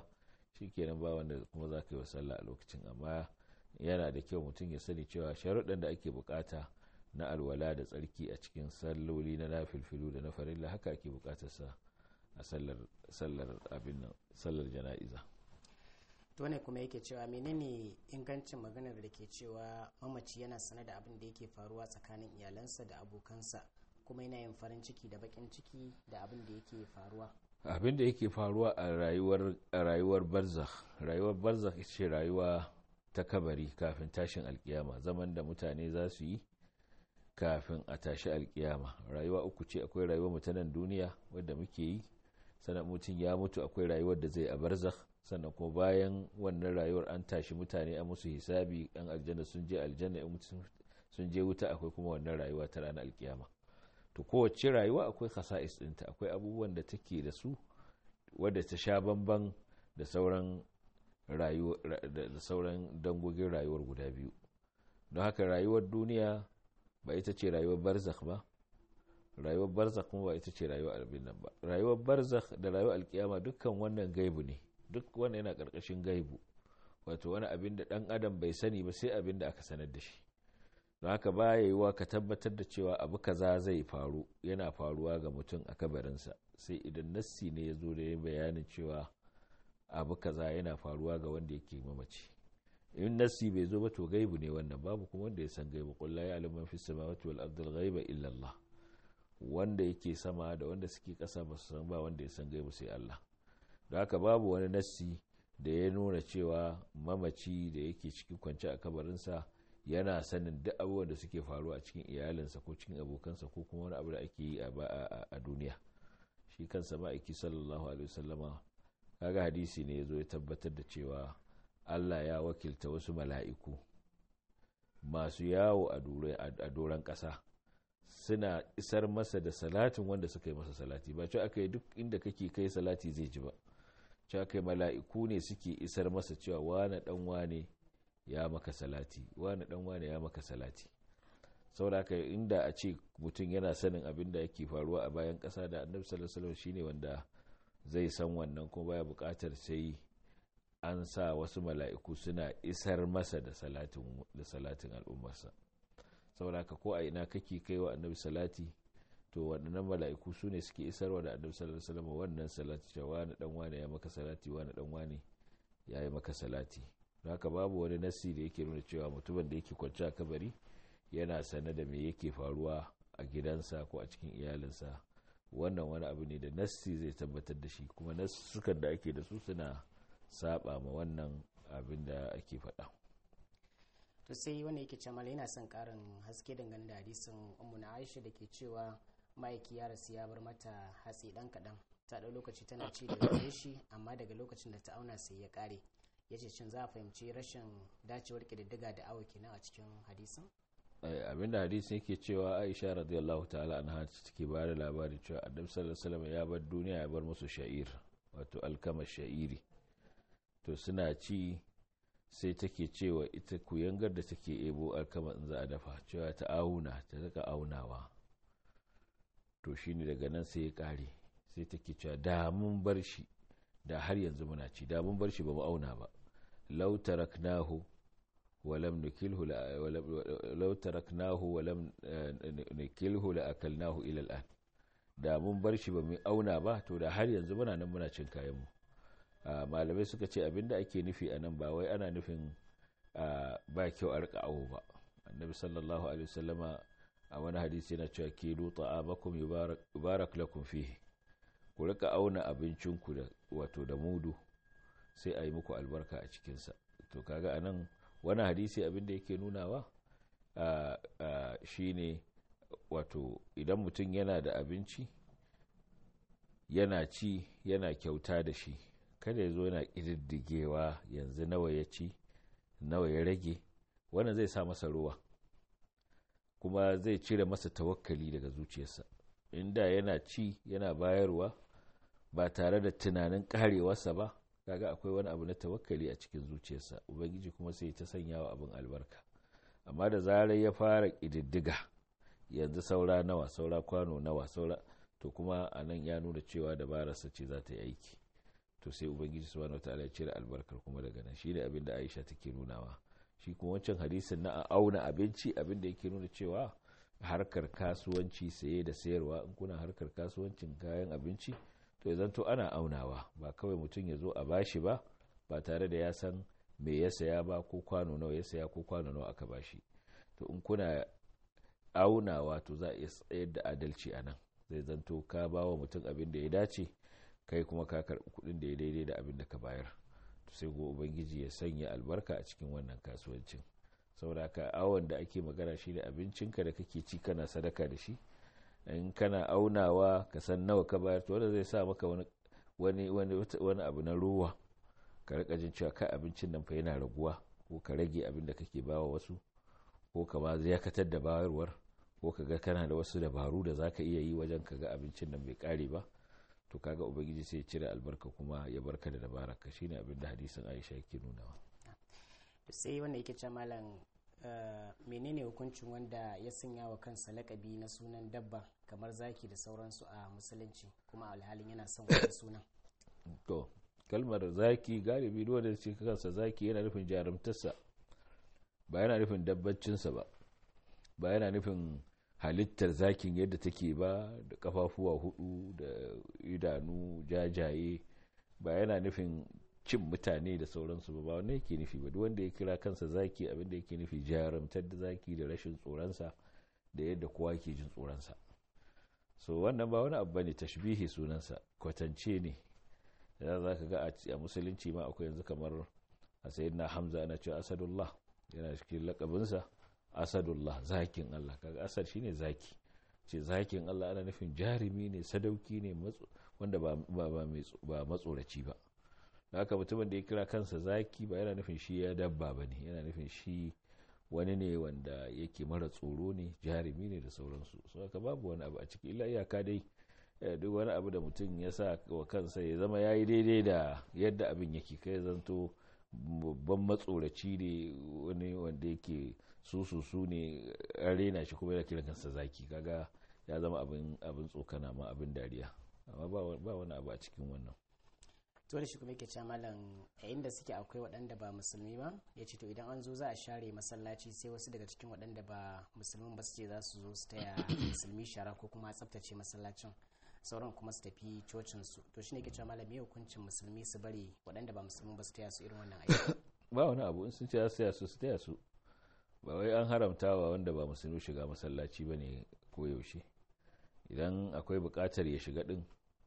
shikenan ba wanda kuma za ka yi wa sallah a lokacin amma yana da kyau mutum ya sani cewa sharuɗan da ake bukata na alwala da tsarki a cikin salloli na nafilfilu da na farilla haka ake bukatarsa a sallar abin nan sallar jana'iza to ne kuma yake cewa menene ingancin maganar da ke cewa mamaci yana sane da abin da yake faruwa tsakanin iyalansa da abokansa kuma yana yin farin ciki da bakin ciki da abin da yake faruwa abin da yake faruwa a rayuwar a rayuwar barzakh rayuwar barzakh ce rayuwa ta kabari kafin tashin alkiyama zaman da mutane za su yi kafin a tashi alkiyama rayuwa uku ce akwai rayuwar mutanen duniya wadda muke yi sannan mutum ya mutu akwai rayuwar da zai a barzakh sannan kuma bayan wannan rayuwar an tashi mutane a musu hisabi yan aljanna sun je aljanna sun je wuta akwai kuma wannan rayuwa ta ranar alkiyama to kowace rayuwa akwai khasa'is ɗinta akwai abubuwan da take da su wadda ta sha bamban da sauran da sauran dangogin rayuwar guda biyu don haka rayuwar duniya ba ita ce rayuwar barzakh ba rayuwar barzakh kuma ba ita ce rayuwar albin nan ba rayuwar barzakh da rayuwar alkiyama dukkan wannan gaibu ne duk wanda yana karkashin gaibu wato wani abin da dan adam bai sani ba sai abin da aka sanar da shi don haka ba ya yiwuwa ka tabbatar da cewa abu kaza zai faru yana faruwa ga mutum a kabarinsa sai idan nassi ne ya zo da ya bayanin cewa abu kaza yana faruwa ga wanda yake mamaci in nassi bai zo ba to gaibu ne wannan babu kuma wanda ya san gaibu qul la ya'lamu man fis samawati wal ardi ghaiba illa Allah wanda yake sama da wanda suke kasa ba su san ba wanda ya san gaibu sai Allah don haka babu wani nassi da ya nuna cewa mamaci da yake cikin kwance a kabarinsa yana sanin duk abubuwan da suke faruwa a cikin iyalinsa ko cikin abokansa ko kuma wani abu da ake yi a duniya shi kansa ma'aiki sallallahu alaihi wasallama kaga hadisi ne ya zo ya tabbatar da cewa allah ya wakilta wasu mala'iku masu yawo a doron ƙasa suna isar masa da salatin wanda suka yi masa salati ba cewa aka yi duk inda kake kai salati zai ji ba cewa kai mala'iku ne suke isar masa cewa wane dan wane ya maka salati wane dan wane ya maka salati saboda inda a ce mutum yana sanin abin da yake faruwa a bayan ƙasa da annabi sallallahu alaihi shine wanda zai san wannan kuma baya buƙatar sai an sa wasu mala'iku suna isar masa da salatin da salatin al'ummarsa saboda ko a ina kake kai wa annabi salati to waɗannan mala'iku su ne suke isarwa da annabi sallallahu alaihi wasallam wannan salati cewa wani dan wane ya maka salati wani dan wane ya yi maka salati don haka babu wani nassi da yake nuna cewa mutumin da yake kwanci a kabari yana sane da me yake faruwa a gidansa ko a cikin iyalinsa wannan wani abu ne da nassi zai tabbatar da shi kuma nassukan da ake da su suna saba ma wannan abin da ake faɗa. to sai wanda yake cewa yana son karin haske dangane da hadisin ummu na aisha da ke cewa ma'aiki ya rasu ya bar mata hatsi dan kaɗan ta ɗau lokaci tana ci da gare shi amma daga lokacin da ta auna sai ya ƙare ya ce shin za a fahimci rashin dacewar ƙididdiga da awo kenan a cikin hadisin abinda hadisin yake cewa aisha radiyallahu ta'ala anha take ba da labari cewa annabi sallallahu alaihi wasallam ya bar duniya ya bar musu sha'ir wato alkama sha'iri to suna ci sai take cewa ita kuyangar da take ebo alkama in za a dafa cewa ta auna ta rika aunawa to shine daga nan sai ya kare sai take cewa da mun bar shi da har yanzu muna ci da mun bar shi ba mu auna ba law taraknahu wa lam nukilhu law taraknahu wa lam nukilhu la akalnahu ila al'an da mun bar shi ba mu auna ba to da har yanzu muna nan muna cin kayan mu malamai suka ce abinda ake nufi a nan ba wai ana nufin ba kyau a rika awo ba annabi sallallahu alaihi wasallama a wani hadisi yana cewa kilu ta'amakum yubarak lakum fihi ku rika auna abincinku da wato da mudu sai a yi muku albarka a cikinsa to kaga anan wani hadisi abinda yake nunawa shine wato idan mutum yana da abinci yana ci yana kyauta da shi kada ya zo yana ƙididdigewa yanzu nawa ya ci nawa ya rage wannan zai sa masa ruwa kuma zai cire masa tawakkali daga zuciyarsa inda yana ci yana bayarwa ba tare da tunanin karewarsa ba kaga akwai wani abu na tawakkali a cikin zuciyarsa ubangiji kuma sai ta sanya wa abin albarka amma da zarar ya fara ƙididdiga yanzu saura nawa saura kwano nawa saura to kuma a nan ya nuna cewa dabararsa ce za ta yi aiki to sai ubangiji subhanahu wataala ya cire albarkar kuma daga nan shine abin da Aisha take nunawa shi kuma wancan hadisin na auna abinci abin da yake nuna cewa harkar kasuwanci saye da sayarwa in kuna harkar kasuwancin kayan abinci to ya zanto ana aunawa ba kawai mutum ya zo a bashi ba ba tare da ya san me ya saya ba ko kwano nawa ya saya ko kwano nawa aka bashi to in kuna aunawa to za a iya tsayar da adalci a nan zai zanto ka ba wa mutum abin da ya dace kai kuma ka karɓi kuɗin da ya daidai da abin da ka bayar to sai go ubangiji ya sanya albarka a cikin wannan kasuwancin saboda haka awon da ake magana shi ne abincinka da kake ci kana sadaka da shi in kana aunawa ka san nawa ka bayar to wanda zai sa maka wani wani wani abu na ruwa ka rika jin cewa kai abincin nan fa yana raguwa ko ka rage abin da kake bawa wasu ko ka ma ziyakatar da bayarwar ko ka ga kana da wasu dabaru da zaka iya yi wajen ka ga abincin nan bai kare ba to kaga ubangiji sai ya cire albarka kuma ya barka da dabaraka shine abin da hadisin Aisha yake nunawa sai wanda yake ce malam menene hukuncin wanda ya sanya wa kansa lakabi na sunan dabba kamar zaki da sauransu a musulunci kuma alhalin yana son wani sunan to kalmar zaki galibi duk wanda ce kansa zaki yana nufin jarumtarsa ba yana nufin dabbacinsa ba ba yana nufin halittar zakin yadda take ba da kafafuwa hudu da idanu jajaye ba yana nufin cin mutane da sauransu ba ba wanda yake nufi ba duk wanda ya kira kansa zaki abinda yake nufi jarumtar da zaki da rashin tsoronsa da yadda kowa ke jin tsoronsa so wannan ba wani abu bane tashbihi sunansa kwatance ne da za ka ga a musulunci ma akwai yanzu kamar a sayyidina hamza ana cewa asadullah yana cikin lakabinsa asadullah zakin allah kaga asad shine zaki ce zakin allah ana nufin jarumi ne sadauki ne wanda ba matsoraci ba haka mutumin da ya kira kansa zaki ba yana nufin shi ya dabba ba ne yana nufin shi wani ne wanda yake mara tsoro ne jarumi ne da sauransu so haka babu wani abu a ciki illa iyaka dai duk wani abu da mutum ya sa wa kansa ya zama ya yi daidai da yadda abin yake kai zanto babban matsoraci ne wani wanda yake su su ne an rena shi kuma yana kiran kansa zaki kaga ya zama abin tsokana ma abin dariya amma ba wani abu a cikin wannan to da shi kuma yake cewa malam a inda suke akwai waɗanda ba musulmi ba ya ce to idan an zo za a share masallaci sai wasu daga cikin waɗanda ba musulmin ba su ce za su zo su taya musulmi shara ko kuma tsaftace masallacin sauran kuma su tafi cocin su to shine ke cewa malam me hukuncin musulmi su bari waɗanda ba musulmi ba su taya su irin wannan aiki ba wani abu in sun ce su taya su su taya su ba wai an haramtawa wanda ba musulmi shiga masallaci bane koyaushe idan akwai buƙatar ya shiga din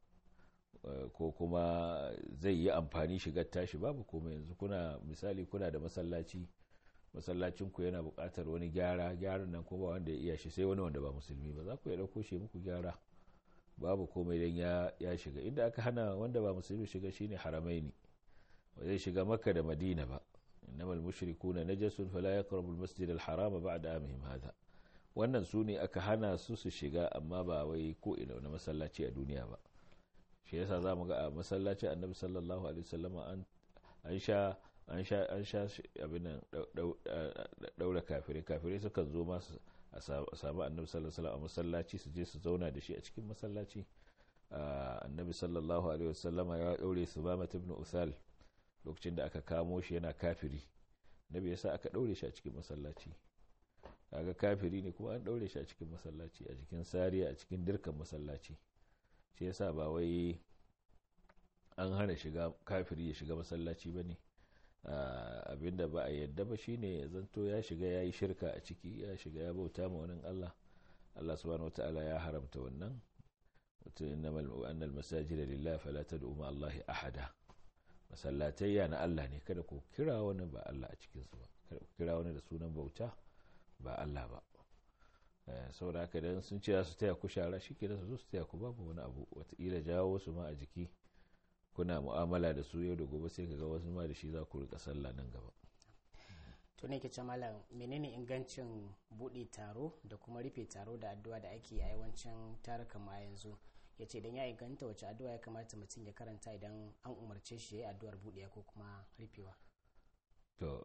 ko kuma zai yi amfani shigar tashi babu komai yanzu kuna misali kuna da masallaci masallacin ku yana buƙatar wani gyara gyaran nan kuma wanda ya iya shi sai wani wanda ba musulmi ba za ku ya ɗauko shi muku gyara babu komai dan ya ya shiga inda aka hana wanda ba musulmi shiga shine haramaini ba zai shiga makka da madina ba innamal mushrikuna najasun fala yaqrabu al-masjid al-harama ba'da amihim hadha wannan su ne aka hana su su shiga amma ba wai ko ina wani masallaci a duniya ba shi yasa za mu ga a masallacin annabi sallallahu alaihi wasallama an sha an sha an sha abin daura kafirai kafirai sukan zo masu a samu annabi sallallahu alaihi a masallaci su je su zauna da shi a cikin masallaci annabi sallallahu alaihi wasallama ya daure su ba ibn usal lokacin da aka kamo shi yana kafiri nabi yasa aka daure shi a cikin masallaci kaga kafiri ne kuma an daure shi a cikin masallaci a cikin sariya a cikin dirkan masallaci shi yasa ba wai an hana shiga kafiri ya shiga masallaci ba ne abinda ba a yadda ba shine ya zanto ya shiga ya yi shirka a ciki ya shiga ya bauta ma wani Allah Allah subhanahu wataala ya haramta wannan mutum innamal annal masajid lillahi fala tad'u ma Allah ahada masallatai na Allah ne kada ku kira wani ba Allah a cikin su ba kada ku kira wani da sunan bauta ba Allah ba saboda haka idan sun ce su taya ku shara shi ke su zo su taya ku babu wani abu wataƙila jawo su ma a jiki kuna mu'amala da su yau da gobe sai ka ga wasu ma da shi za ku rika sallah nan gaba to ne ke ce malam menene ingancin buɗe taro da kuma rufe taro da addu'a da ake a yawancin tarukan ma yanzu ya ce idan ya inganta wace addu'a ya kamata mutum ya karanta idan an umarce shi ya yi addu'ar buɗewa ko kuma rufewa to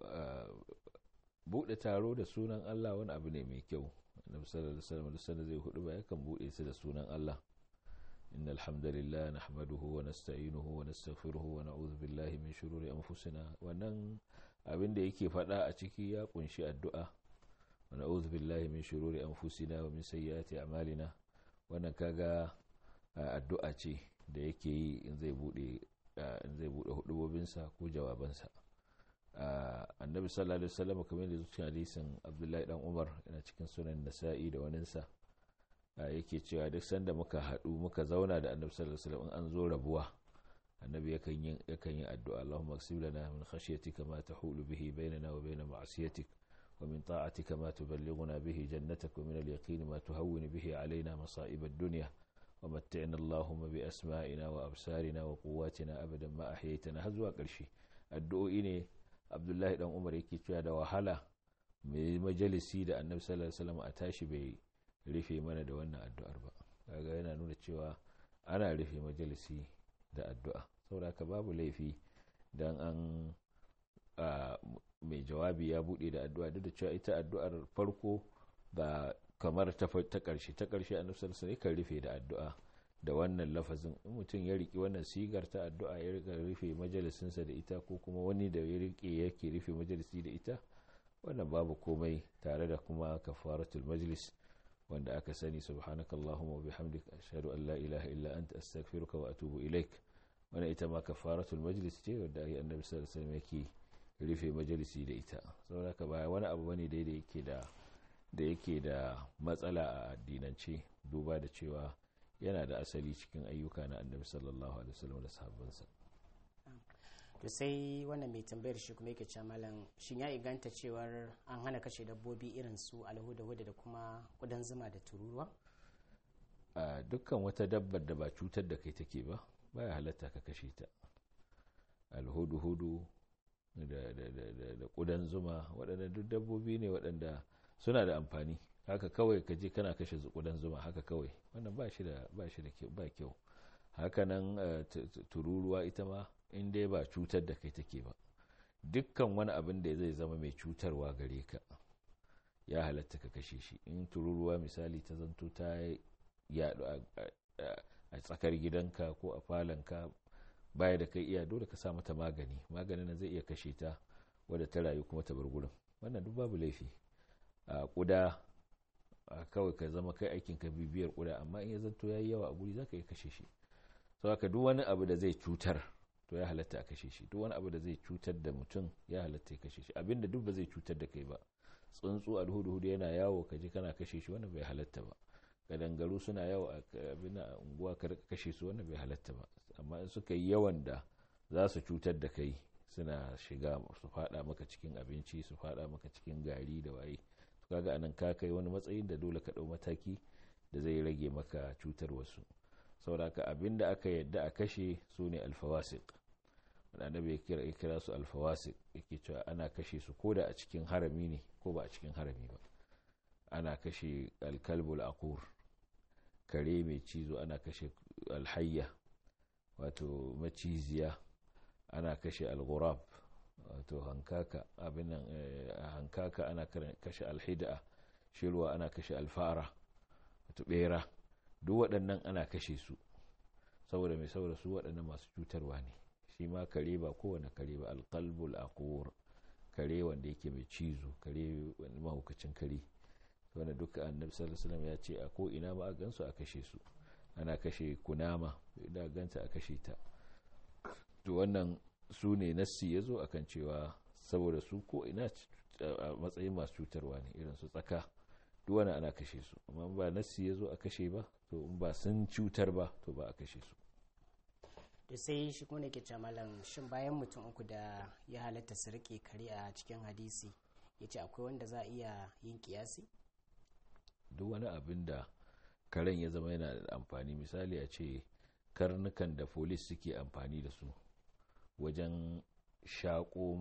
buɗe taro da sunan Allah wani abu ne mai kyau annabi sallallahu alaihi wasallam zai hudu ba yakan bude su da sunan Allah إن الحمد لله نحمده ونستعينه ونستغفره ونعوذ بالله من شرور أنفسنا wannan abin da yake faɗa a ciki ya kunshi addu'a wa na'udhu billahi min shururi anfusina wa min sayyiati a'malina wannan kaga addu'a ce da yake yi in zai bude in zai bude hudubobinsa ko jawabansa annabi sallallahu alaihi wasallam kamar da cikin hadisin abdullahi dan umar yana cikin sunan nasa'i da waninsa yake cewa duk sanda muka haɗu muka zauna da annabi sallallahu alaihi wasallam an zo rabuwa annabi yakan yi yakan yi addu'a Allahumma aksib lana min khashyatika ma tahulu bihi bainana wa bain ma'siyatik wa min ta'atika ma tuballighuna bihi jannatak wa min al-yaqin ma tuhawwinu bihi alaina masa'ib ad-dunya wa matti'na Allahumma bi asma'ina wa absarina wa quwwatina abadan ma ahyaytana har zuwa ƙarshe addu'o'i ne Abdullahi dan Umar yake cewa da wahala mai majalisi da annabi sallallahu alaihi wasallam a tashi bai rufe mana da wannan addu'ar ba kaga yana nuna cewa ana rufe majalisi da addu'a saboda babu laifi dan an mai jawabi ya bude da addu'a duk da cewa ita addu'ar farko ba kamar ta karshe ta karshe annabi sallallahu alaihi kan rufe da addu'a da wannan lafazin in mutum ya riki wannan sigar ta addu'a ya rika rufe majalisinsa da ita ko kuma wani da ya rike yake rufe majalisi da ita wannan babu komai tare da kuma kafaratul majlis wanda aka sani subhanakallahumma wa bihamdika ashhadu an la ilaha illa anta astaghfiruka wa atubu ilaik wannan ita ma kafaratul majlis ce wanda ai annabi sallallahu alaihi wasallam yake rufe majalisi da ita saboda ka ba wani abu bane dai da yake da da yake da matsala a addinance duba da cewa yana da asali cikin ayyuka na annabi sallallahu alaihi wasallam da sahabbansa to sai wannan mai tambayar shi kuma yake cewa malam shin ya inganta cewar an hana kashe dabbobi irin su alhuda-huda da kuma kudan zuma da tururuwa a dukkan wata dabbar da ba cutar da kai take ba baya halatta ka kashe ta alhudu-hudu da kudan zuma waɗanda duk dabbobi ne waɗanda suna da amfani haka kawai ka je kana kashe kudan zuma haka kawai wannan ba shi da ba shi da ba kyau hakanan tururuwa ita ma in dai ba cutar da kai take ba dukkan wani abin da zai zama mai cutarwa gare ka ya halatta ka kashe shi in tururuwa misali ta zanto ta yaɗu a tsakar gidanka ko a falonka baya da kai iya dole ka sa mata magani maganin nan zai iya kashe ta wadda ta rayu kuma ta bar gurin wannan duk babu laifi a kuda kawai ka zama kai aikin ka bibiyar kuda amma in ya zanto yayi yawa a guri zaka iya kashe shi sau haka duk wani abu da zai cutar to ya halatta a kashe shi duk wani abu da zai cutar da mutum ya halatta ya kashe shi abinda duk ba zai cutar da kai ba tsuntsu alhudu yana yawo ka je kana kashe shi wannan bai halatta ba gadangaru suna yawo a abin a unguwa ka kashe su wannan bai halatta ba amma in suka yi yawan da za su cutar da kai suna shiga su fada maka cikin abinci su fada maka cikin gari da waye kaga anan ka kai wani matsayin da dole ka dau mataki da zai rage maka cutar wasu sauraka abin da aka yadda a kashe su ne alfawasik annabi ya kira ya kira su alfawasik yake cewa ana kashe su ko da a cikin harami ne ko ba a cikin harami ba ana kashe alkalbul aqur kare mai cizo ana kashe alhayya wato maciziya ana kashe alghurab wato hankaka abin hankaka ana kashe alhida shirwa ana kashe alfara wato bera duk waɗannan ana kashe su saboda mai saboda su waɗannan masu cutarwa ne shi ma kare ba kowane kare ba alkalbul aqur kare wanda yake mai cizo kare wani mahaukacin kare wanda duka annabi sallallahu alaihi ya ce a ko ina ma a gansu a kashe su ana kashe kunama idan ganta a kashe ta to wannan su ne nassi ya zo akan cewa saboda su ko ina a matsayin masu cutarwa ne irin su tsaka duk wani ana kashe su amma ba nassi ya zo a kashe ba to in ba sun cutar ba to ba a kashe su to sai shi kuma ne ke malam shin bayan mutum uku da ya halatta su rike kare a cikin hadisi ya ce akwai wanda za a iya yin kiyasi duk wani abin da karen ya zama yana da amfani misali a ce karnukan da polis suke amfani da su wajen shaƙo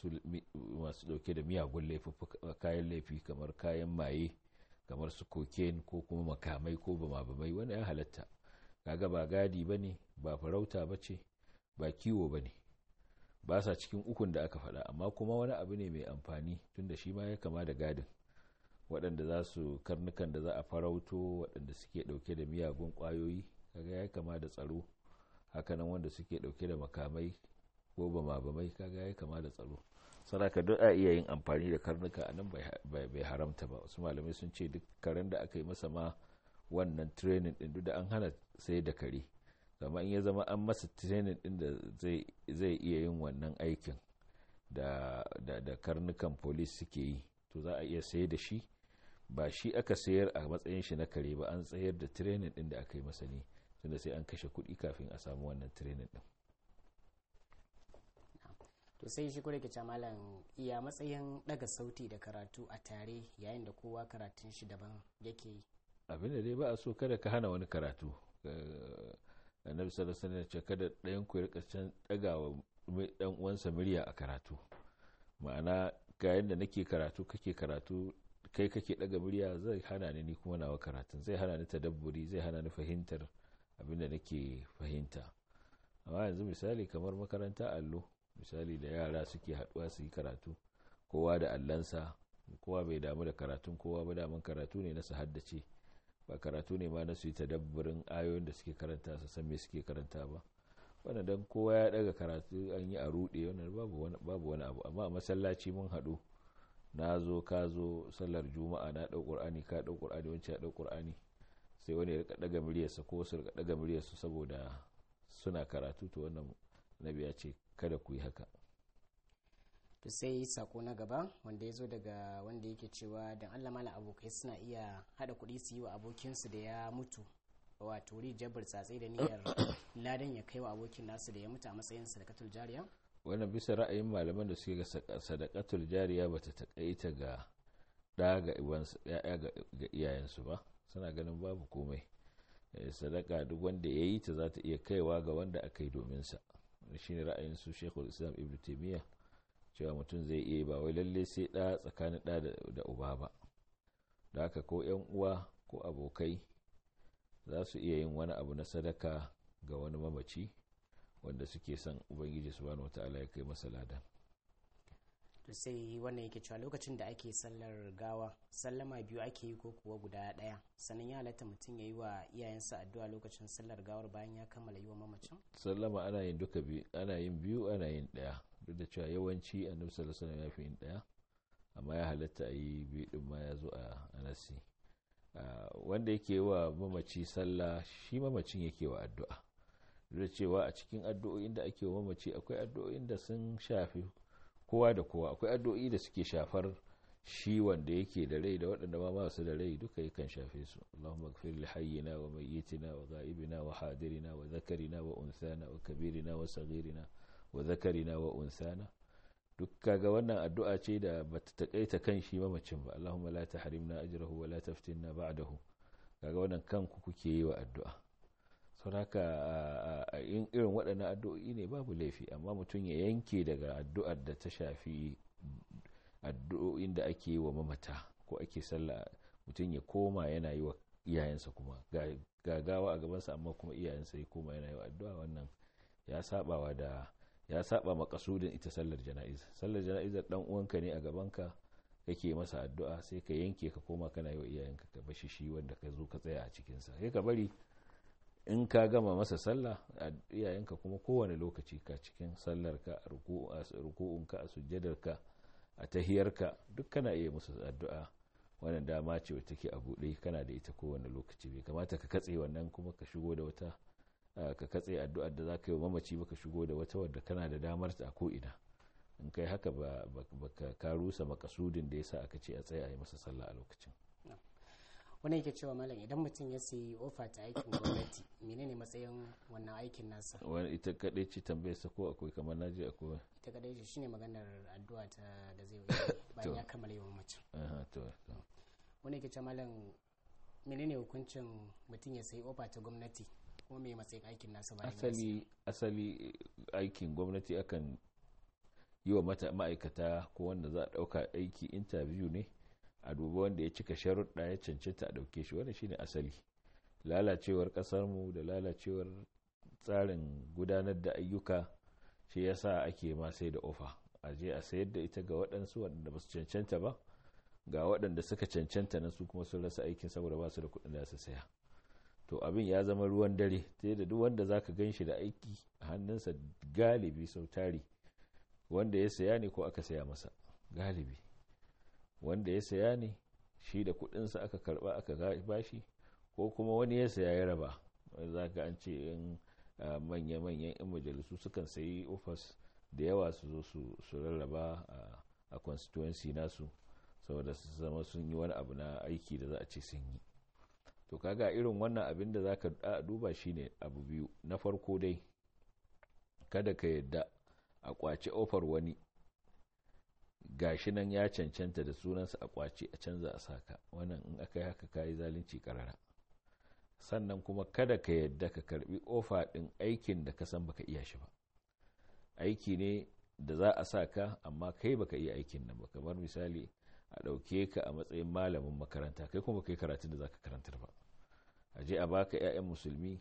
masu ɗauke da miyagun kayan laifi kamar kayan maye kamar su cocaine ko kuma makamai ko bama-bamai wani ya halatta kaga ba gadi ba ne ba farauta ba ce ba kiwo ba ne ba sa cikin ukun da aka faɗa amma kuma wani abu ne mai amfani tunda shi ma ya kama da gadin waɗanda za su karnukan da za a farauto waɗanda suke ɗauke da miyagun ƙwayoyi kaga ya kama da tsaro hakanan wanda suke dauke da makamai ko bama-bamai kaga ya kama da tsaro saraka duk a iya yin amfani da karnuka a nan bai haramta ba wasu malamai sun ce duk karen da aka yi masa ma wannan training din duk da an hana sai da kare amma in ya zama an masa training din da zai iya yin wannan aikin da, da, karnukan police suke yi to za a iya sayar da shi ba shi aka sayar a matsayin shi na kare ba an tsayar da training din da aka yi masa ne tunda sai an kashe kuɗi kafin a samu wannan training din to sai shi kure ke malam iya matsayin daga sauti da karatu a tare yayin da kowa karatun shi daban yake yi abin da dai ba a so kada ka hana wani karatu annabi sallallahu alaihi wasallam kada ɗayan ku rika can dagawa dan uwansa murya a karatu ma'ana ga yanda nake karatu kake karatu kai kake daga murya zai hana ni kuma nawa karatun zai hana ni tadabburi zai hana ni fahimtar abin da nake fahimta amma yanzu misali kamar makaranta allo misali da yara suke haduwa su yi karatu kowa da allansa kowa bai damu da karatun kowa ba damun karatu ne na su haddace ba karatu ne ma na su yi tadabburin ayoyin da suke karanta su san me suke karanta ba wannan dan kowa ya daga karatu an yi a rude wannan babu wani abu amma a masallaci mun haɗu na zo ka zo sallar juma'a na ɗau ƙur'ani ka ɗau ƙur'ani wancan ya ɗau ƙur'ani sai wani ya daga muryarsa ko su rika daga muryarsa saboda suna karatu to wannan nabi ya ce kada ku yi haka to sai sako na gaba wanda ya zo daga wanda yake cewa don allah mala abokai suna iya hada kuɗi su yi wa abokinsu da ya mutu wato rijiyar burtsatse da niyyar ladan ya kai wa abokin nasu da ya mutu a matsayin sadakatul jariya wannan bisa ra'ayin malaman da suke ga sadakatul jariya ba ta takaita ga ɗa ga ya'ya ga iyayensu ba suna ganin babu komai sadaka duk wanda ya yi ta za ta iya kaiwa ga wanda aka yi domin sa shi ne ra'ayin su shekul islam ibn taimiyya cewa mutum zai iya ba wai lalle sai ɗa tsakanin ɗa da uba ba da haka ko yan uwa ko abokai za su iya yin wani abu na sadaka ga wani mamaci wanda suke son ubangiji subhanahu wata'ala ya kai masa ladan to sai wannan yake cewa lokacin da ake sallar gawa sallama biyu ake yi ko kuwa guda ɗaya sannan ya halatta mutum ya yi wa iyayensa addu'a lokacin sallar gawar bayan ya kammala yi wa mamacin sallama ana yin duka biyu ana yin biyu ana yin ɗaya duk da cewa yawanci annabi sallallahu alaihi wasallam ya fi yin ɗaya amma ya halatta a yi biyu din ma ya zo a anasi wanda yake wa mamaci sallah shi mamacin yake wa addu'a duk da cewa a cikin addu'o'in da ake wa mamaci akwai addu'o'in da sun shafi kowa da kowa akwai addu'o'i da suke shafar shi wanda yake da rai da waɗanda ma masu da rai duka yakan shafe su Allahumma ighfir li hayyina wa mayyitina wa ghaibina wa hadirina wa zakarina wa unsana wa kabirina wa saghirina wa zakarina wa unsana duk kaga wannan addu'a ce da bata takaita kan shi mamacin ba Allahumma la tahrimna ajrahu wa la taftinna ba'dahu kaga wannan kanku kuke yi wa addu'a saboda a in irin waɗannan addu'o'i ne babu laifi amma mutum ya yanke daga addu'ar da ta shafi addu'o'in da ake yi wa mamata ko ake sallah mutum ya koma yana yi wa iyayensa kuma gagawa a gabansa amma kuma iyayensa ya koma yana yi wa addu'a wannan ya sabawa da ya saba makasudin ita sallar jana'iza sallar jana'izar dan uwanka ne a gabanka kake masa addu'a sai ka yanke ka koma kana yi wa iyayenka ka bashi shi wanda ka zo ka tsaya a cikinsa sai ka bari in ka gama masa sallah a iyayenka kuma kowane lokaci ka cikin sallarka a ruku'unka a sujjadarka a tahiyarka duk kana iya musu addu'a wannan dama ce wata take a buɗe kana da ita kowane lokaci bai kamata ka katse wannan kuma ka shigo da wata ka katse addu'ar da za ka yi wa mamaci ba ka shigo da wata wadda kana da damar ta a ko'ina in kai haka ba ka rusa makasudin da ya sa aka ce a tsaye a yi masa sallah a lokacin wani yake cewa malam idan mutum ya sayi ofa ta aikin gwamnati menene matsayin wannan aikin nasa wani ita kadai ce tambayar sa ko akwai kamar naji akwai ita kadai ce shine maganar addu'a ta da zai yi bayan ya kammala yawan mace wani yake cewa malam menene hukuncin mutum ya sayi ofa ta gwamnati kuma me matsayin aikin nasa bayan asali asali aikin gwamnati akan yi wa ma'aikata ko wanda za a dauka aiki interview ne a duba wanda ya cika sharuɗa ya cancanta a ɗauke shi wannan shine asali lalacewar ƙasarmu da lalacewar tsarin gudanar da ayyuka shi yasa ake ma sai da ofa a je a sayar da ita ga waɗansu waɗanda ba su cancanta ba ga waɗanda suka cancanta na su kuma sun rasa aikin saboda ba su da kuɗin da su saya to abin ya zama ruwan dare ta da duk wanda za ka gan shi da aiki a hannunsa galibi sau tari wanda ya saya ne ko aka saya masa galibi wanda ya saya ne shi da kudinsa aka karba aka bashi ko kuma wani ya saya ya raba za ka an ce in manya-manyan 'yan majalisu sukan sayi ofis da yawa su zo su rarraba a constituency nasu saboda su zama sun yi wani abu na aiki da za a ce sun yi to kaga irin wannan abin da za ka duba shine abu biyu na farko dai kada ka yadda a kwace ofar wani gashi nan ya cancanta da sunansa a kwace a canza a saka wannan in aka yi haka kayi zalunci karara sannan kuma kada ka yadda ka karbi ofa din aikin da ka san baka iya shi ba aiki ne da za a sa ka amma kai baka iya aikin nan ba kamar misali a ɗauke ka a matsayin malamin makaranta kai kuma kai karatun da zaka karantar ba a je a baka 'ya'yan musulmi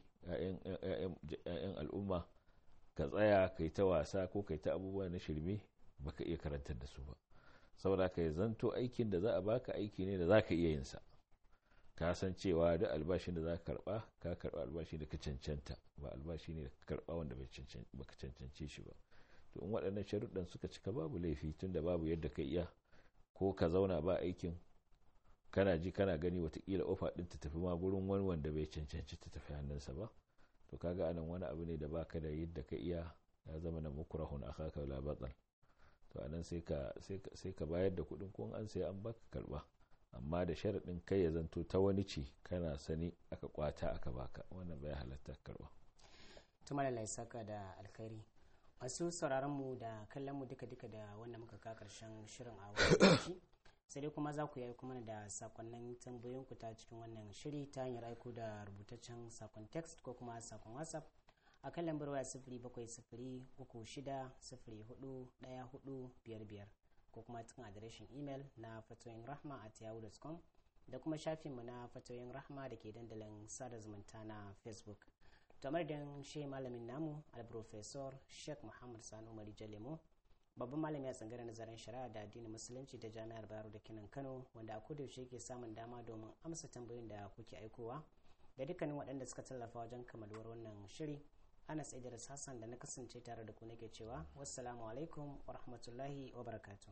'ya'yan al'umma ka tsaya kai ta wasa ko kai ta abubuwa na shirme baka iya karantar da su ba saboda ka zanto aikin da za a baka aiki ne da za ka iya yin sa ka san cewa duk albashin da za ka karba ka karba albashi da ka cancanta ba albashi ne da ka karba wanda baka cancance shi ba to in waɗannan sharuɗan suka cika babu laifi tunda babu yadda ka iya ko ka zauna ba aikin kana ji kana gani watakila ofa ɗin ta tafi ma gurin wani wanda bai cancanci ta tafi hannunsa ba to kaga anan wani abu ne da baka da yadda ka iya ya zama na mukurahun akaka la batsal to anan sai ka sai ka bayar da kuɗin ko an sai an baka karba amma da sharaɗin kai ya zanto ta wani ce kana sani aka kwata aka baka wannan bai halatta karba tumar Allah saka da alkhairi masu sauraron mu da kallon mu duka duka da wannan muka ka karshen shirin a wani sai dai kuma za ku yi kuma da sakonnin tambayoyin ku ta cikin wannan shiri ta hanyar aiko da rubutaccen sakon text ko kuma sakon whatsapp a kan lambar waya sifiri bakwai sifiri uku shida sifiri hudu daya hudu biyar biyar ko kuma cikin adireshin imel na fatoyin rahma at yahoo.com da kuma shafinmu na fatoyin rahma da ke dandalin sada zumunta na facebook kamar da shi malamin namu alprofesor sheikh muhammad sanu umar jalemo babban malami a tsangaren nazarin shari'a da addinin musulunci ta jami'ar bayero da kinan kano wanda a kodayaushe ke samun dama domin amsa tambayoyin da kuke aikowa da dukkanin waɗanda suka tallafa wajen kamaluwar wannan shiri anas idris hassan da na kasance tare da ku nake cewa wassalamu alaikum wa rahmatullahi wa barakatuh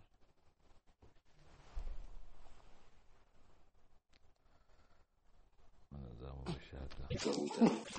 za mu